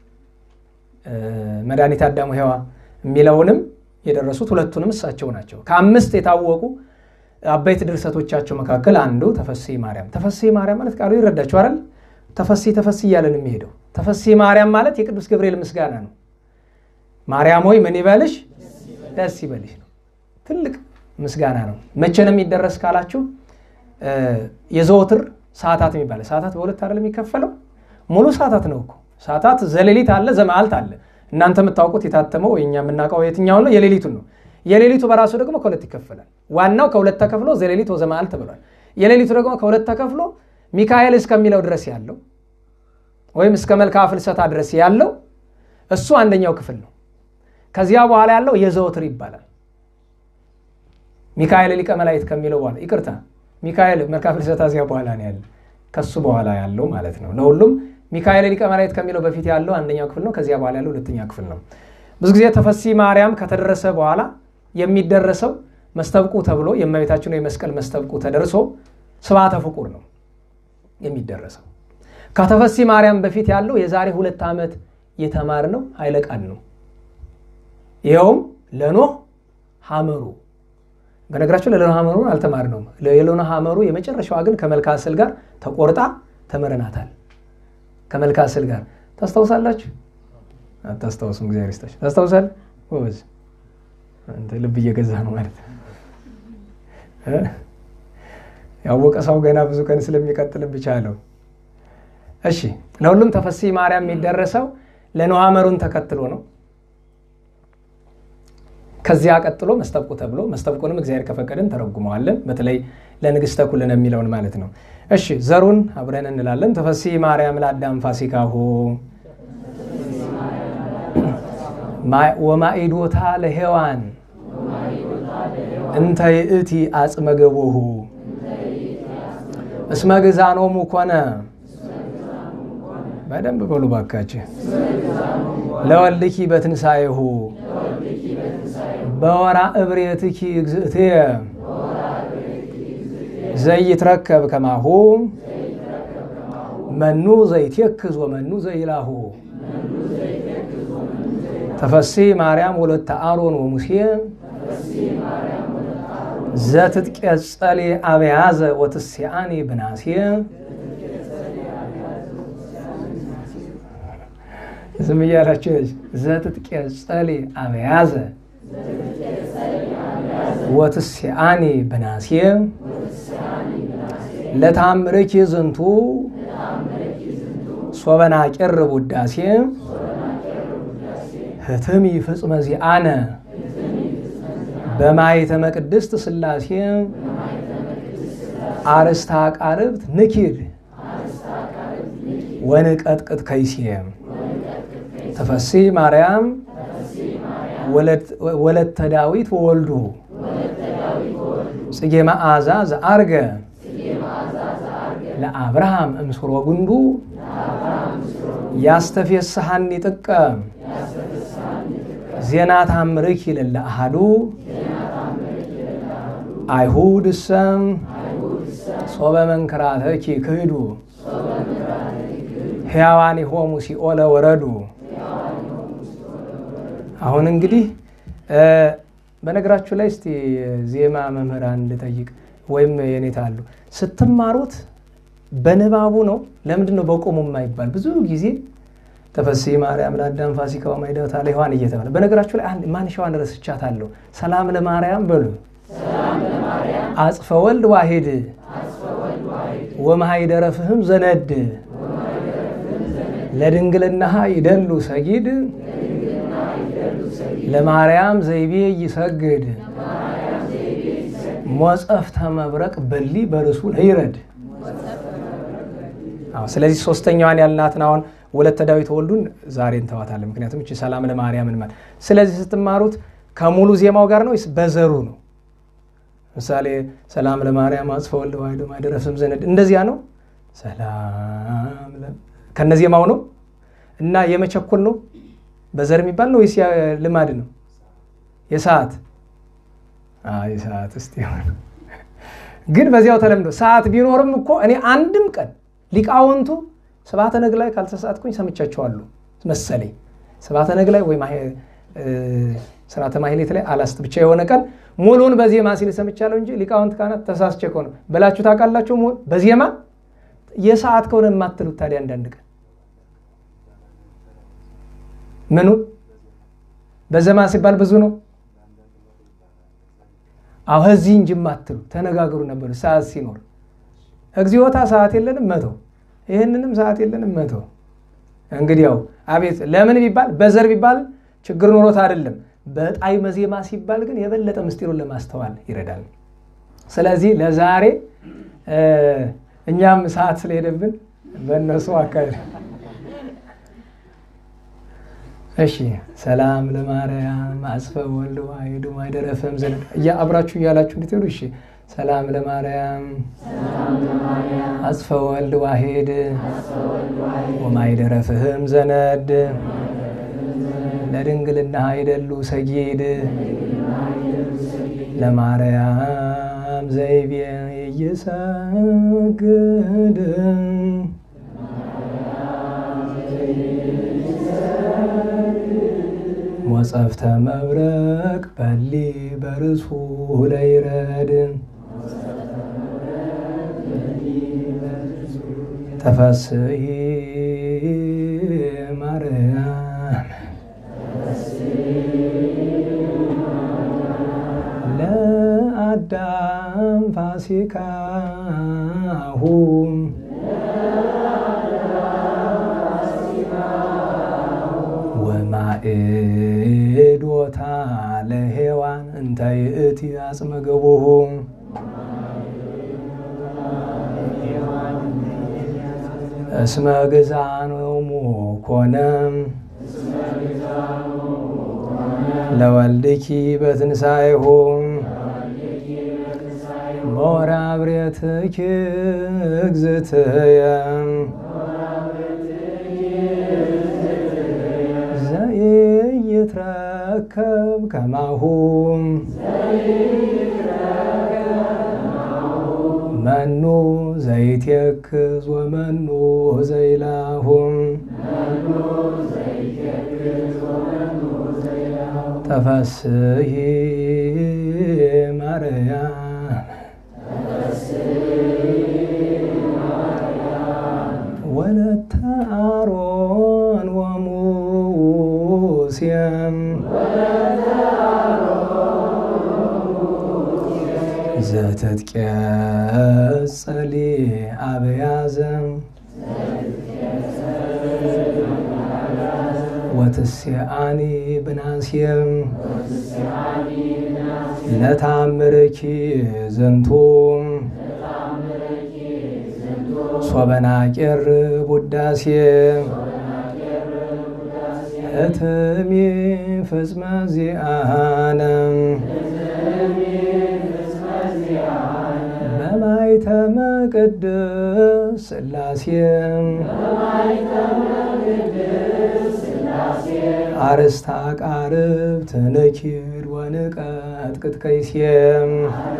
መድኃኒት አዳሙ ሔዋ የሚለውንም የደረሱት ሁለቱንም እሳቸው ናቸው። ከአምስት የታወቁ አበይት ድርሰቶቻቸው መካከል አንዱ ተፈሲ ማርያም። ተፈሲ ማርያም ማለት ቃሉ ይረዳችሁ አይደል? ተፈሲ ተፈሲ እያለን የሚሄደው ተፈሲ ማርያም ማለት የቅዱስ ገብርኤል ምስጋና ነው። ማርያም ሆይ ምን ይበልሽ ደስ ይበልሽ ነው። ትልቅ ምስጋና ነው። መቼ ነው የሚደረስ ካላችሁ የዘወትር ሰዓታት የሚባለ ሰዓታት በሁለት አይደል የሚከፈለው? ሙሉ ሰዓታት ነው እኮ ሰዓታት ዘሌሊት አለ፣ ዘመዓልት አለ። እናንተ የምታውቁት የታተመው እኛ የምናውቀው የትኛውን ነው? የሌሊቱን ነው። የሌሊቱ በራሱ ደግሞ ከሁለት ይከፈላል። ዋናው ከሁለት ተከፍሎ ዘሌሊት ወዘመዓልት ተብሏል። የሌሊቱ ደግሞ ከሁለት ተከፍሎ ሚካኤል እስከሚለው ድረስ ያለው ወይም እስከ መልክዓ ፍልሰታ ድረስ ያለው እሱ አንደኛው ክፍል ነው። ከዚያ በኋላ ያለው የዘወትር ይባላል። ሚካኤል ሊቀ መላእክት ከሚለው በኋላ ይቅርታ፣ ሚካኤል መልክዓ ፍልሰታ እዚያ በኋላ ነው ያለ ከሱ በኋላ ያለው ማለት ነው። ለሁሉም ሚካኤል ሊቀ መላእክት ከሚለው በፊት ያለው አንደኛው ክፍል ነው። ከዚያ በኋላ ያለው ሁለተኛ ክፍል ነው። ብዙ ጊዜ ተፈሲ ማርያም ከተደረሰ በኋላ የሚደረሰው መስተብቁ ተብሎ የእመቤታችን የመስቀል መስተብቁ ተደርሶ ስብሐተ ፍቁር ነው የሚደረሰው። ከተፈሲ ማርያም በፊት ያለው የዛሬ ሁለት ዓመት የተማርነው ኃይለ ቃል ነው። ይኸውም ለኖህ ሐመሩ በነገራቸው ለሎና ሐመሩ አልተማርነውም። የሎና ሐመሩ የመጨረሻዋ ግን ከመልካ ስዕል ጋር ተቆርጣ ተምረናታል። ከመልካ ስዕል ጋር ታስታውሳላችሁ? አታስታውሱም? እግዚአብሔር ይስጣችሁ። ታስታውሳለህ? ወዝ አንተ ልብ እየገዛ ነው ማለት ያወቀ ሰው ገና ብዙ ቀን ስለሚቀጥል ብቻ አለው። እሺ ለሁሉም ተፈሲ ማርያም የሚደረሰው ለኖህ ሐመሩን ተከትሎ ነው። ከዚያ ቀጥሎ መስተብቁ ተብሎ መስተብቁንም እግዚአብሔር ከፈቀደን ተረጉመዋለን። በተለይ ለንግሥተ ኩልነ የሚለውን ማለት ነው። እሺ ዘሩን አብረን እንላለን። ተፈሲ ማርያም ለአዳም ፋሲካሁ ወማኢዶታ ለሔዋን እንተ ይእቲ አጽመ ገቦሁ እስመ ግዛኖሙ ኮነ በደንብ በሉ ባካችሁ ለወልኪ በትንሣኤሁ በወራ እብሬትኪ እግዝእትየ ዘይትረከብ ከማሁ መኑ ዘይትየክዝ ወመኑ ዘይላሁ ተፈሲ ማርያም ወለተ አሮን ወሙሴ ዘትትቄጸሌ አብያዘ ወትስያኒ ብናሴ ዝም እያላችሁ ዘትትቄጸሌ አብያዘ ወትስያኒ ብናሴ ለታምርኪ ዝንቱ ሶበና ቅርብ ውዳሴ ህትሚ ፍጽመ ዚአነ በማኅተመ ቅድስት ሥላሴ አርስታ ቃርብት ንኪድ ወንቀጥቅጥ ከይሴ ተፈሲ ማርያም ወለተ ዳዊት ወወልዱ ጽጌ መዓዛ ዘአርገ ለአብርሃም እምስሮ ጉንዱ ያስተፌስሐኒ ጥቀ ዜና ታምርኪ ለለ አሃዱ አይሁድ ሰም ሶበ መንከራተኪ ክህዱ ሕያዋን ሆሙ ሲኦለ ወረዱ። አሁን እንግዲህ በነገራችሁ ላይ እስቲ ዜማ መምህራን ልጠይቅ ወይም የኔታ አሉ ስትማሩት በንባቡ ነው። ለምንድን ነው በቆሙ የማይባል? ብዙ ጊዜ ተፈሲ ማርያም ለአዳም ፋሲካ ማይዳታ ለሔዋን እየተባለ በነገራችሁ ላይ አንድ ማንሻዋን ረስቻታለሁ። ሰላም ለማርያም በሉ አጽፈ ወልድ ዋሂድ ወመሃይደረ ፍህም ዘነድ ለድንግልናሃ ይደሉ ሰጊድ ለማርያም ዘይቤ ይሰግድ ሞጸፍተ መብረቅ በሊ በርሱ ለይረድ። ስለዚህ ሶስተኛዋን ያልናትን አሁን ወለተ ዳዊት ወልዱን ዛሬ እንተዋታለን። ምክንያቱም እቺ ሰላም ለማርያምን ማለት ስለዚህ ስትማሩት ከሙሉ ዜማው ጋር ነው ወይስ በዘሩ ነው? ምሳሌ ሰላም ለማርያም አጽፈ ወልድ ዋሕድ ማኅደረ ፍስም ዘነድ እንደዚያ ነው። ሰላም ከነ ዜማው ነው እና የመቸኮል ነው በዘር የሚባል ነው ወይስ ልማድ ነው? የሰዓት የሰዓት እስቲ ግን በዚያው ተለምዶ ሰዓት ቢኖርም እኮ እኔ አንድም ቀን ሊቃውንቱ ስብሐተ ነግ ላይ ካልተሳትኩኝ ሰምቻቸዋለሁ መሰለኝ። ስብሐተ ነግ ላይ ወይ ስርዓተ ማሕሌት ላይ አላስት ብቻ የሆነ ቀን ሙሉን በዜማ ሲል ሰምቻለሁ እንጂ ሊቃውንት ካህናት ተሳስቼ ከሆነ በላችሁ ታውቃላችሁ። በዜማ የሰዓት ከሆነ የማትሉት ታዲያ አንዳንድ ቀን ምኑ በዜማ ሲባል ብዙ ነው። አሁ እዚህ እንጂ የማትሉ ተነጋገሩ ነበር። ሰዓት ሲኖር እግዚኦታ ሰዓት የለንም መተው፣ ይህንንም ሰዓት የለንም መተው። እንግዲህ ያው አቤት ለምን ቢባል በዘር ቢባል ችግር ኖሮት አይደለም። በጣዕመ ዜማ ሲባል ግን የበለጠ ምስጢሩን ለማስተዋል ይረዳል። ስለዚህ ለዛሬ እኛም ሰዓት ስለሄደብን በእነሱ አካሄድ እሺ ሰላም ለማርያም አጽፈ ወልድ ዋሕድ ማኅደረ ፍህም ዘነድ እያ አብራችሁ እያላችሁ እንድትሄዱ። እሺ ሰላም ለማርያም አጽፈ ወልድ ዋሕድ ወማኅደረ ፍህም ዘነድ ለድንግልና አይደሉ ሰጊድ ለማርያም ዘይቤ ይሰግድ ሞጸፍተ መብረቅ በሊ በርሱ ለይረድ ተፈስሒ ማርያም ለአዳም ፋሲካሁ ወማእዶታ ለሔዋን እንተ ይእቲ አጽመ ገቦሁ እስመ ግዛኖሙ ኮነ ለወልድኪ በትንሣኤሁ ሞራ ብሬትኪ እግዝእትየ ዘይትረከብ ከማሁ መኑ ዘይትየክዝ ወመኑ ዘይላሁ ተፈስሒ ማርያም ወለተ አሮን ወሙሴም ዘትትቄጸሊ አብያዘም ወትስአኒ ብናስየም ለታምርኪ ዝንቱ ሶበናቄር ቡዳሴ እትሚ ፍጽመ ዚአነ በማይተመ ቅድስ ሥላሴ አርስታ ቃርብ ትንኪድ ወንቀጥቅጥ ከይሴም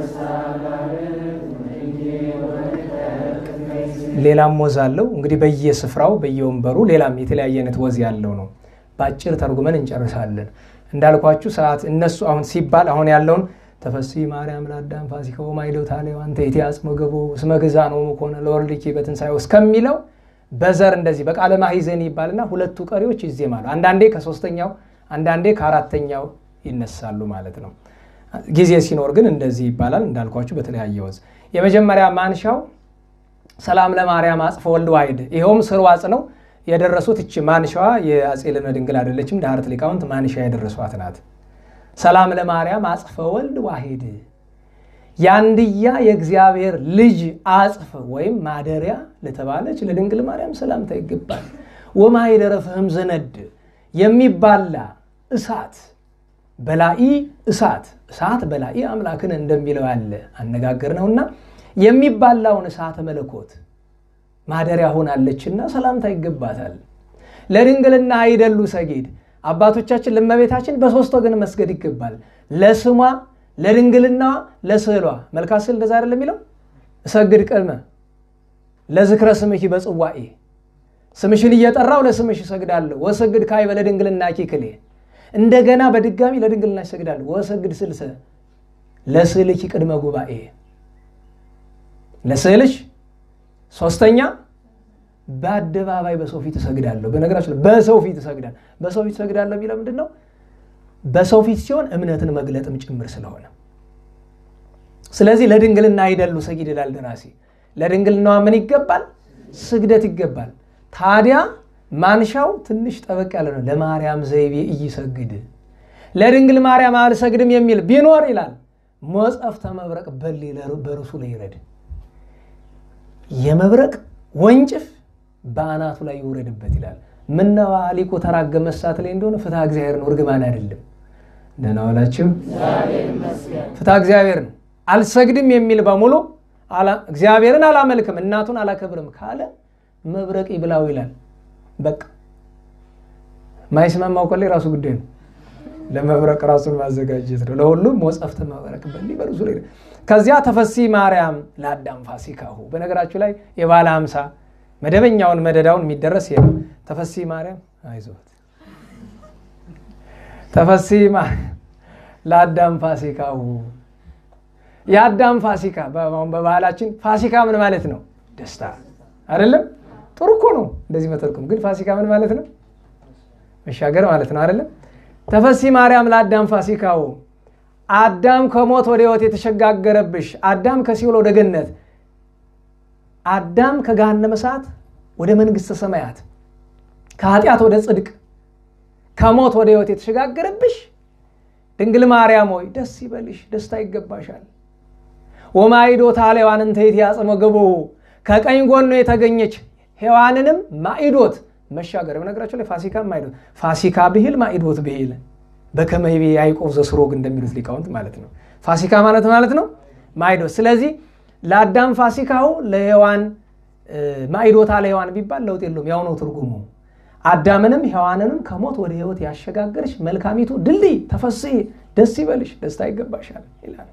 ሌላም ወዝ አለው እንግዲህ በየስፍራው በየወንበሩ ሌላም የተለያየ አይነት ወዝ ያለው ነው። በአጭር ተርጉመን እንጨርሳለን። እንዳልኳችሁ ሰዓት እነሱ አሁን ሲባል አሁን ያለውን ተፈሲ ማርያም ለአዳም ፋሲካው ማይደው ታሌው አንተ የቲ አጽመ ገቦ ስመ ግዛ ነው ከሆነ ለወልድኪ በትንሣኤው እስከሚለው በዘር እንደዚህ በቃለ ማሂዘን ይባልና ሁለቱ ቀሪዎች ይዜማሉ። አንዳንዴ ከሶስተኛው አንዳንዴ ከአራተኛው ይነሳሉ ማለት ነው። ጊዜ ሲኖር ግን እንደዚህ ይባላል። እንዳልኳችሁ በተለያየ ወዝ የመጀመሪያ ማንሻው ሰላም ለማርያም አጽፈ ወልድ ዋሂድ ይኸውም ስርዋጽ ነው። የደረሱት እች ማንሻዋ የአፄ ልብነ ድንግል አይደለችም። ዳህርት ሊቃውንት ማንሻ የደረሷት ናት። ሰላም ለማርያም አጽፈ ወልድ ዋሂድ የአንድያ የእግዚአብሔር ልጅ አጽፍ ወይም ማደሪያ ለተባለች ለድንግል ማርያም ሰላምታ ይገባል። ወማኅደረ ፍህም ዘነድ የሚባላ እሳት በላኢ እሳት እሳት በላኢ አምላክን እንደሚለው ያለ አነጋገር ነውና የሚባላውን እሳተ መለኮት ማደሪያ ሆናለችና ሰላምታ ይገባታል። ለድንግልና አይደሉ ሰጌድ አባቶቻችን ለእመቤታችን በሶስት ወገን መስገድ ይገባል። ለስሟ፣ ለድንግልናዋ፣ ለስዕሏ። መልካ ስዕል እንደዛ አይደለም የሚለው እሰግድ ቅድመ ለዝክረ ስምኪ በጽዋኤ ስምሽን እየጠራው ለስምሽ እሰግዳለሁ። ወሰግድ ካዕበ ለድንግልና ኪክሌ እንደገና በድጋሚ ለድንግልና እሰግዳለሁ። ወሰግድ ስልሰ ለስዕልኪ ቅድመ ጉባኤ ለስዕልሽ ሶስተኛ በአደባባይ በሰው ፊት እሰግዳለሁ። በነገራችን በሰው ፊት እሰግዳለሁ። በሰው ፊት እሰግዳለሁ የሚለው ምንድን ነው? በሰው ፊት ሲሆን እምነትን መግለጥም ጭምር ስለሆነ፣ ስለዚህ ለድንግልና አይደሉ ሰጊድ ይላል ደራሲ። ለድንግልናዋ ምን ይገባል? ስግደት ይገባል። ታዲያ ማንሻው ትንሽ ጠበቅ ያለ ነው። ለማርያም ዘይቤ እይሰግድ ለድንግል ማርያም አልሰግድም የሚል ቢኖር ይላል ሞጸፍተ መብረቅ በሊ በርሱ ላይ ይረድ የመብረቅ ወንጭፍ በአናቱ ላይ ይውረድበት ይላል። ምነዋ ሊቁ ተራገመ እሳት ላይ እንደሆነ ፍትሐ እግዚአብሔር ነው፣ እርግማን አይደለም። ደህና ዋላችሁ። ፍትሐ እግዚአብሔር ነው። አልሰግድም የሚል በሙሉ እግዚአብሔርን አላመልክም እናቱን አላከብርም ካለ መብረቅ ይብላው ይላል። በቃ ማይስማማው ቆሌ ራሱ ጉዳይ ነው። ለመብረቅ ራሱን ማዘጋጀት ነው። ለሁሉም ሞጸፍተ መብረቅ በሊበሉ ዙሪ ከዚያ ተፈሲ ማርያም ለአዳም ፋሲካሁ። በነገራችሁ ላይ የባለ ሀምሳ መደበኛውን መደዳውን የሚደረስ ይሄ ነው። ተፈሲ ማርያም አይዞት ተፈሲ ለአዳም ፋሲካሁ የአዳም ፋሲካ በባህላችን ፋሲካ ምን ማለት ነው? ደስታ አይደለም? ጥሩ እኮ ነው እንደዚህ መተርኩም። ግን ፋሲካ ምን ማለት ነው? መሻገር ማለት ነው አይደለም? ተፈሲ ማርያም ለአዳም ፋሲካው አዳም ከሞት ወደ ሕይወት የተሸጋገረብሽ አዳም ከሲኦል ወደ ገነት አዳም ከገሃነመ እሳት ወደ መንግሥተ ሰማያት ከኃጢአት ወደ ጽድቅ ከሞት ወደ ሕይወት የተሸጋገረብሽ ድንግል ማርያም ሆይ ደስ ይበልሽ፣ ደስታ ይገባሻል። ወማይዶታ ሔዋንን ተይት ያጽመ ገቦሁ ከቀኝ ጎኑ የተገኘች ሔዋንንም ማይዶት መሻገር በነገራቸው ላይ ፋሲካ ማይዶት ፋሲካ ብሂል ማይዶት ብሂል በከመይቤ ያዕቆብ ዘስሮግ እንደሚሉት ሊቃውንት ማለት ነው። ፋሲካ ማለት ማለት ነው ማይዶት። ስለዚህ ለአዳም ፋሲካው ለሔዋን ማይዶታ ለሔዋን ቢባል ለውጥ የለውም፣ ያው ነው ትርጉሙ። አዳምንም ሔዋንንም ከሞት ወደ ሕይወት ያሸጋገርሽ መልካሚቱ ድልድይ ተፈስሒ ደስ ይበልሽ፣ ደስታ ይገባሻል ይላል።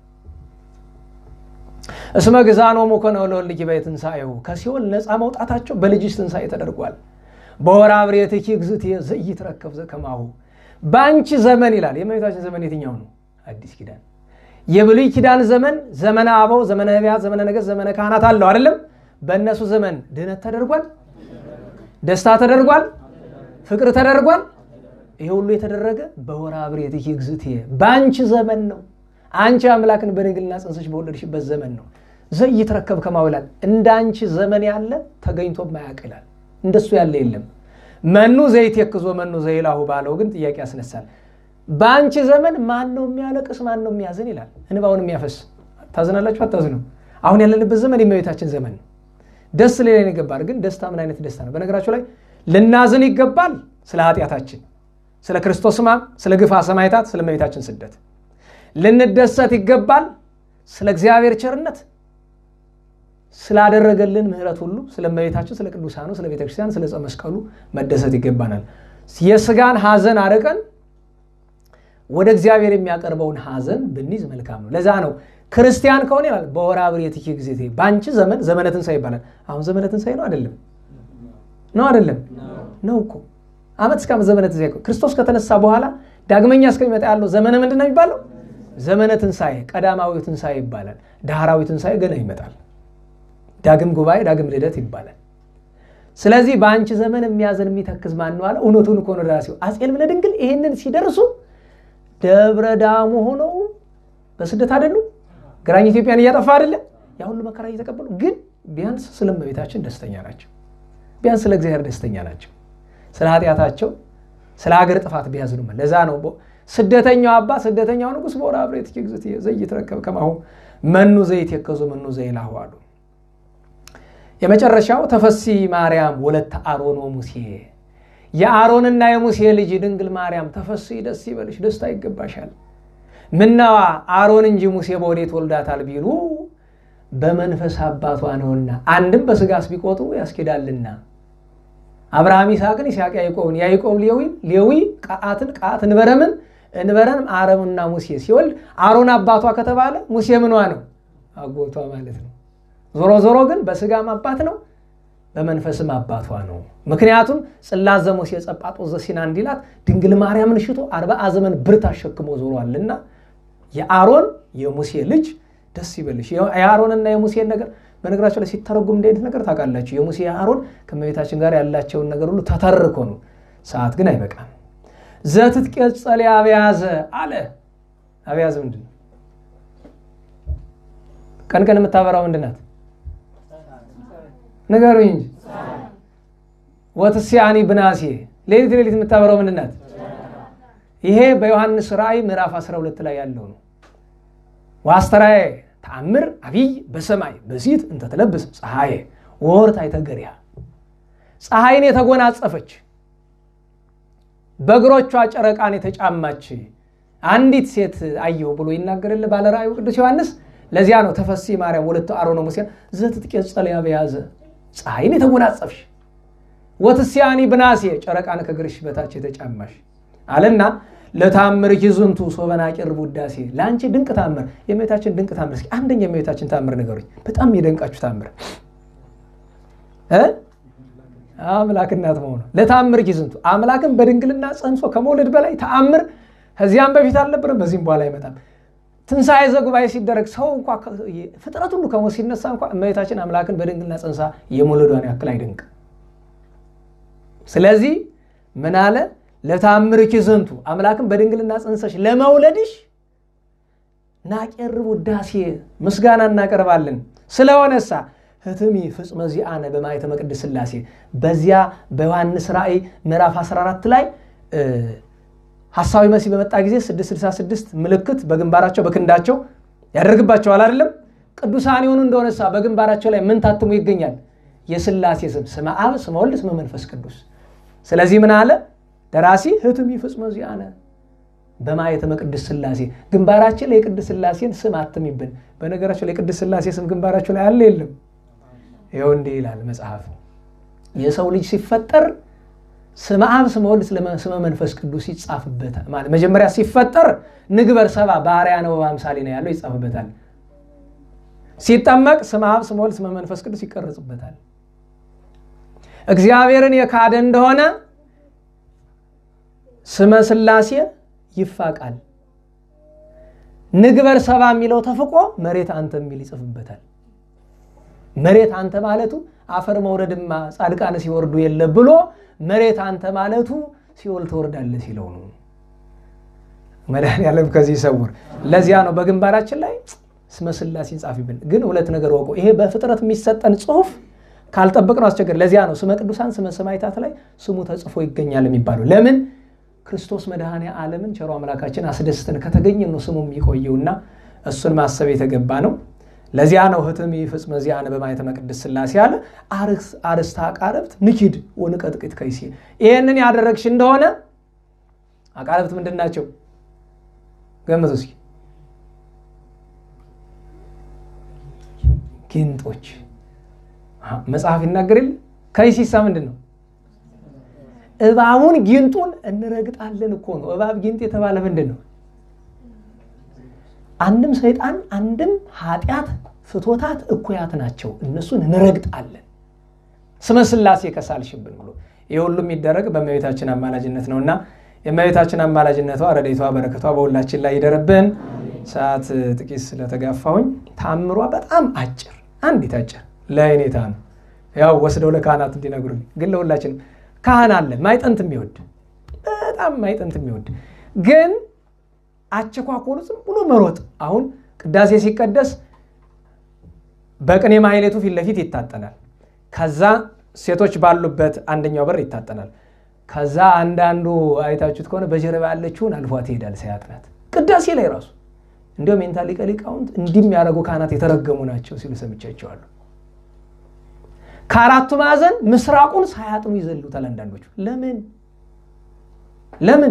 እስመ ግዛኖሙ ኮነ ለወልድኪ በትንሣኤሁ ከሲኦል ነፃ መውጣታቸው በልጅሽ ትንሣኤ ተደርጓል። በወርኃ ብሬትኪ እግዝእትየ ዘኢይትረከብ ዘከማሁ በአንቺ ዘመን ይላል። የእመቤታችን ዘመን የትኛው ነው? አዲስ ኪዳን። የብሉይ ኪዳን ዘመን ዘመነ አበው፣ ዘመነ ነቢያት፣ ዘመነ ነገሥት፣ ዘመነ ካህናት አለው አይደለም? በእነሱ ዘመን ድህነት ተደርጓል፣ ደስታ ተደርጓል፣ ፍቅር ተደርጓል። ይሄ ሁሉ የተደረገ በወርኃ ብሬትኪ እግዝእትየ በአንቺ ዘመን ነው። አንቺ አምላክን በድንግልና ጽንሰሽ በወለድሽበት ዘመን ነው። ዘኢይትረከብ ከማሁ ይላል። እንደ አንቺ ዘመን ያለ ተገኝቶ ማያውቅ ይላል። እንደሱ ያለ የለም። መኑ ዘይትየክዞ መኑ ዘይላሁ ባለው ግን ጥያቄ ያስነሳል። በአንቺ ዘመን ማን ነው የሚያለቅስ? ማን ነው የሚያዝን? ይላል። እንባውን የሚያፈስ ታዝናላችሁ? አታዝኑ? አሁን ያለንበት ዘመን የእመቤታችን ዘመን ነው። ደስ ሌላን ይገባል። ግን ደስታ ምን አይነት ደስታ ነው? በነገራችሁ ላይ ልናዝን ይገባል ስለ ኃጢአታችን፣ ስለ ክርስቶስ ሕማም፣ ስለ ግፋ ሰማዕታት፣ ስለ እመቤታችን ስደት ልንደሰት ይገባል ስለ እግዚአብሔር ቸርነት ስላደረገልን ምሕረት ሁሉ ስለ እመቤታችን፣ ስለ ቅዱሳኑ፣ ስለ ቤተክርስቲያን፣ ስለ ዕፀ መስቀሉ መደሰት ይገባናል። የስጋን ሐዘን አርቀን ወደ እግዚአብሔር የሚያቀርበውን ሐዘን ብንይዝ መልካም ነው። ለዛ ነው ክርስቲያን ከሆነ ይላል በወርኃ ብሬትኪ እግዝእትየ በአንቺ ዘመን ዘመነ ትንሣኤ ይባላል። አሁን ዘመነ ትንሣኤ ነው አይደለም? ነው አይደለም? ነው እኮ ዓመት እስከ ዓመት ዘመነ ትንሣኤ ክርስቶስ ከተነሳ በኋላ ዳግመኛ እስከሚመጣ ያለው ዘመነ ምንድን ነው የሚባለው? ዘመነ ትንሣኤ ቀዳማዊ ትንሣኤ ይባላል። ዳህራዊ ትንሣኤ ገና ይመጣል። ዳግም ጉባኤ፣ ዳግም ልደት ይባላል። ስለዚህ በአንቺ ዘመን የሚያዘን የሚተክዝ ማን ነው አለ። እውነቱን እኮ ነው ደራሲው አፄ ልብነ ድንግል ይህንን ሲደርሱ ደብረ ዳሞ ሆነው በስደት አይደሉ? ግራኝ ኢትዮጵያን እያጠፋ አይደለ? ያ ሁሉ መከራ እየተቀበሉ ግን ቢያንስ ስለ እመቤታችን ደስተኛ ናቸው። ቢያንስ ስለ እግዚአብሔር ደስተኛ ናቸው። ስለ ኃጢአታቸው፣ ስለ ሀገር ጥፋት ቢያዝኑ። ለዛ ነው ስደተኛው አባ ስደተኛው ንጉሥ በወርኃ ብሬትኪ እግዝእትየ ዘኢይትረከብ ከማሁ መኑ ዘይትየከዞ መኑ ዘይላሁ አሉ። የመጨረሻው ተፈሲ ማርያም ወለተ አሮን ወሙሴ የአሮንና የሙሴ ልጅ ድንግል ማርያም ተፈሲ ደስ ይበልሽ፣ ደስታ ይገባሻል። ምነዋ አሮን እንጂ ሙሴ በወዴት ወልዳታል ቢሉ በመንፈስ አባቷ ነውና፣ አንድም በስጋስ ቢቆጥሩ ያስኬዳልና አብርሃም ይስሐቅን፣ ይስሐቅ ያዕቆብን፣ ያዕቆብ ሌዊን፣ ሌዊ ቀዓትን፣ ቀዓት እንበረምን፣ እንበረም አረምና ሙሴ ሲወልድ አሮን አባቷ ከተባለ ሙሴ ምኗ ነው? አጎቷ ማለት ነው። ዞሮ ዞሮ ግን በስጋም አባት ነው፣ በመንፈስም አባቷ ነው። ምክንያቱም ጽላት ዘሙሴ ጸጳጦስ ዘሲና እንዲላት ድንግል ማርያምን ሽቶ አርባዓ ዘመን ብርት አሸክሞ ዞሯልና የአሮን የሙሴ ልጅ ደስ ይበልሽ። የአሮንና የሙሴን ነገር በነገራቸው ላይ ሲተረጉም እንደ አይነት ነገር ታውቃላችሁ። የሙሴ አሮን ከእመቤታችን ጋር ያላቸውን ነገር ሁሉ ተተርኮ ነው። ሰዓት ግን አይበቃም። ዘትትቄጸል አብያዘ አለ። አብያዘ ምንድን ነው? ቀን ቀን የምታበራው ምንድን ናት? ንገሩኝ እንጂ ወትስያኒ ብናሴ ሌሊት ሌሊት የምታበራው ምንድን ናት? ይሄ በዮሐንስ ራእይ ምዕራፍ 12 ላይ ያለው ነው። ዋስተራዬ ተአምር አብይ በሰማይ በሲት እንተትለብስ ፀሐዬ ወርት አይተገሪያ ፀሐይን የተጎናጸፈች በእግሮቿ ጨረቃን የተጫማች አንዲት ሴት አየሁ ብሎ ይናገርል ባለ ራእዩ ቅዱስ ዮሐንስ። ለዚያ ነው ተፈሲ ማርያም ወለተ አሮነ ሙሴ ዘትትቄጸል አብያዘ ፀሐይን የተጎናጸፍሽ ወትስያኒ ብናሴ ጨረቃን ከእግርሽ በታች የተጫማሽ አለና ለታምር ኪዝንቱ ሶበና ቅርብ ውዳሴ ለአንቺ ድንቅ ታምር የእመቤታችን ድንቅ ታምር እስኪ አንደኛ የእመቤታችን ታምር ንገሩኝ በጣም የደንቃችሁ ታምር አምላክ እናት መሆኑ ለታምር ኪዝንቱ አምላክን በድንግልና ጸንሶ ከመውለድ በላይ ተአምር ከዚያም በፊት አልነበረም በዚህም በኋላ አይመጣም ትንሣኤ ዘጉባኤ ሲደረግ ሰው እንኳ ፍጥረት ሁሉ ከሞት ሲነሳ እንኳ እመቤታችን አምላክን በድንግልና ጸንሳ የመውለዷን ያክል አይደንቅ ስለዚህ ምን አለ ለታምር ኪዝንቱ አምላክን በድንግልና ጸንሰሽ ለመውለድሽ ናቄርብ ውዳሴ ምስጋና እናቀርባለን ስለሆነሳ ህትሚ ፍጽመ ዚአነ በማየተ መቅድስ ሥላሴ በዚያ በዮሐንስ ራእይ ምዕራፍ 14 ላይ ሐሳዊ መሲህ በመጣ ጊዜ 666 ምልክት በግንባራቸው በክንዳቸው ያደርግባቸዋል አይደለም ቅዱሳን የሆኑ እንደሆነሳ በግንባራቸው ላይ ምን ታትሞ ይገኛል የሥላሴ ስም ስመ አብ ስመ ወልድ ስመ መንፈስ ቅዱስ ስለዚህ ምን አለ ደራሲ ህትሚ ፍጽመ ዚአነ በማየተ መቅድስ ሥላሴ ግንባራችን ላይ የቅድስ ሥላሴን ስም አትሚብን በነገራቸው ላይ የቅድስ ሥላሴ ስም ግንባራቸው ላይ አለ የለም ይኸው እንዲህ ይላል መጽሐፍ የሰው ልጅ ሲፈጠር ስመ አብ ስመ ወልድ ስመ መንፈስ ቅዱስ ይጻፍበታል ማለት መጀመሪያ ሲፈጠር ንግበር ሰባ ባህርያ ነው በአምሳሌ ነው ያለው ይጻፍበታል ሲጠመቅ ስመ አብ ስመ ወልድ ስመ መንፈስ ቅዱስ ይቀረጽበታል እግዚአብሔርን የካደ እንደሆነ ስመ ሥላሴ ይፋቃል ንግበር ሰባ የሚለው ተፍቆ መሬት አንተ የሚል ይጽፍበታል መሬት አንተ ማለቱ አፈር መውረድማ ጻድቃን ሲወርዱ የለ ብሎ መሬት አንተ ማለቱ ሲኦል ትወርዳለህ ሲለው ነው መድኃኒዓለም ከዚህ ይሰውር ለዚያ ነው በግንባራችን ላይ ስመ ሥላሴ ጻፊብን ግን ሁለት ነገር ወቁ ይሄ በፍጥረት የሚሰጠን ጽሁፍ ካልጠበቅ ነው አስቸገር ለዚያ ነው ስመ ቅዱሳን ስመ ሰማዕታት ላይ ስሙ ተጽፎ ይገኛል የሚባለው ለምን ክርስቶስ መድኃኔ ዓለምን ቸሮ አምላካችን አስደስተን ከተገኘ ነው ስሙ የሚቆየውና እሱን ማሰብ የተገባ ነው ለዚያ ነው ህትም ፍጽመ ዚአነ በማየተ መቅድስ ሥላሴ አለ አርስተ አቃረብት ንኪድ ወንቀጥቅጥ ከይሲ ይህንን ያደረግሽ እንደሆነ አቃረብት ምንድን ናቸው ገምቱ እስኪ ጊንጦች መጽሐፍ ይናገር የለ ከይሲሳ ምንድን ነው እባቡን ጊንጡን እንረግጣለን እኮ ነው እባብ ጊንጥ የተባለ ምንድን ነው አንድም ሰይጣን አንድም ኃጢአት ፍቶታት እኩያት ናቸው እነሱን እንረግጣለን ስመ ሥላሴ ከሳልሽብን ብሎ ይህ ሁሉ የሚደረግ በእመቤታችን አማላጅነት ነውና የእመቤታችን አማላጅነቷ ረድኤቷ በረከቷ በሁላችን ላይ ይደረብን ሰዓት ጥቂት ስለተጋፋሁኝ ታምሯ በጣም አጭር አንዲት አጭር ለእኔታ ነው ያው ወስደው ለካህናት እንዲነግሩኝ ግን ለሁላችንም ካህን አለ ማይጠንት የሚወድ በጣም ማይጠንት የሚወድ ግን አቸኳኮሉ ዝም ብሎ መሮጥ አሁን ቅዳሴ ሲቀደስ በቅኔ ማህሌቱ ፊት ለፊት ይታጠናል ከዛ ሴቶች ባሉበት አንደኛው በር ይታጠናል ከዛ አንዳንዱ አይታችሁት ከሆነ በጀርባ ያለችውን አልፏት ይሄዳል ሳያጥናት ቅዳሴ ላይ ራሱ እንዲሁም ሜንታ ሊቀ ሊቃውንት እንዲህ የሚያደርጉ ካህናት የተረገሙ ናቸው ሲሉ ሰምቻቸዋለሁ ከአራቱ ማዕዘን ምስራቁን ሳያጥኑ ይዘሉታል አንዳንዶቹ ለምን ለምን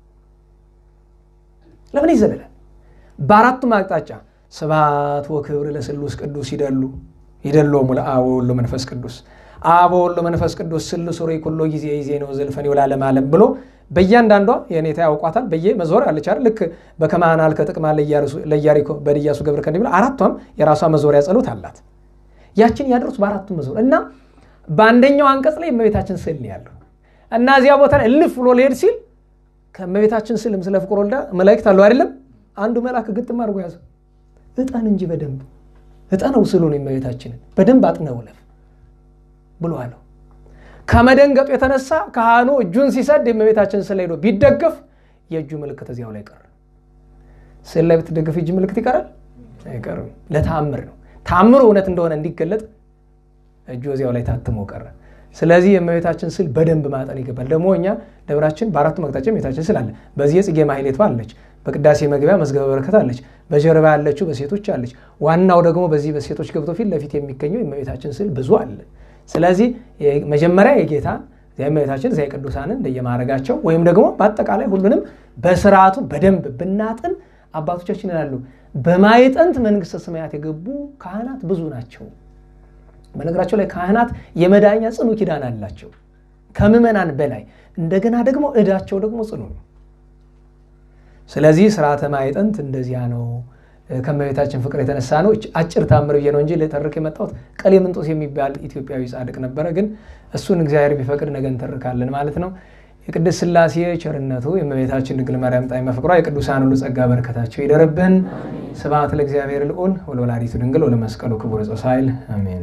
ለምን ይዘልላል በአራቱም አቅጣጫ ስብሐት ወክብር ለስሉስ ቅዱስ ይደሉ ይደሎሙ ለአብ ወወልድ መንፈስ ቅዱስ አብ ወወልድ መንፈስ ቅዱስ ስሉስ ሩይ ኩሎ ጊዜ ይዜ ነው ዘልፈን ይውላለም ዓለም ብሎ በእያንዳንዷ የኔታ ያውቋታል በየ መዞር አለች አይደል ልክ በከማናል ከጥቅማ ለኢያሪኮ በድያሱ ገብረ ከንዲ ብሎ አራቷም የራሷ መዞሪያ ጸሎት አላት ያችን ያደርሱ በአራቱም መዞር እና በአንደኛው አንቀጽ ላይ እመቤታችን ስዕል ነው ያለው እና እዚያ ቦታ ላይ እልፍ ብሎ ሊሄድ ሲል ከእመቤታችን ስልም ስለ ፍቁር ወልዳ መላእክት አሉ አይደለም አንዱ መልአክ ግጥም አድርጎ ያዘ እጠን እንጂ በደንብ እጠነው ስሉን የእመቤታችንን በደንብ አጥነው ለፍ ብሎ አለው ከመደንገጡ የተነሳ ካህኑ እጁን ሲሰድ የእመቤታችን ስዕል ሄዶ ቢደገፍ የእጁ ምልክት እዚያው ላይ ቀረ ስዕል ላይ ብትደገፍ እጅ ምልክት ይቀራል አይቀርም ለተአምር ነው ተአምሩ እውነት እንደሆነ እንዲገለጥ እጁ እዚያው ላይ ታትሞ ቀረ ስለዚህ የእመቤታችን ስዕል በደንብ ማጠን ይገባል ደግሞ እኛ ደብራችን በአራቱ መቅጣጫ የእመቤታችን ስዕል አለ በዚህ የጽጌ ማህሌቷ አለች በቅዳሴ መግቢያ መዝገበ በረከት አለች በጀርባ ያለችው በሴቶች አለች ዋናው ደግሞ በዚህ በሴቶች ገብቶ ፊት ለፊት የሚገኘው የእመቤታችን ስዕል ብዙ አለ ስለዚህ መጀመሪያ የጌታ የእመቤታችን እዚያ የቅዱሳንን እንደየማድረጋቸው ወይም ደግሞ በአጠቃላይ ሁሉንም በስርዓቱ በደንብ ብናጥን አባቶቻችን ይላሉ በማይጠንት መንግስተ ሰማያት የገቡ ካህናት ብዙ ናቸው በነገራቸው ላይ ካህናት የመዳኛ ጽኑ ኪዳን አላቸው ከምዕመናን በላይ እንደገና ደግሞ እዳቸው ደግሞ ጽኑ ነው ስለዚህ ስርዓተ ማዕጠንት እንደዚያ ነው። ከእመቤታችን ፍቅር የተነሳ ነው። አጭር ታምር ብዬ ነው እንጂ ልተርክ የመጣሁት ቀሌምንጦስ የሚባል ኢትዮጵያዊ ጻድቅ ነበረ። ግን እሱን እግዚአብሔር ቢፈቅድ ነገ እንተርካለን ማለት ነው። የቅድስት ሥላሴ ቸርነቱ የእመቤታችን ድንግል ማርያም ጣዕመ ፍቅሯ የቅዱሳን ሁሉ ጸጋ በረከታቸው ይደርብን። ስብሐት ለእግዚአብሔር ልዑል ወለወላዲቱ ድንግል ወለመስቀሉ ክቡር ጾሳይል አሜን።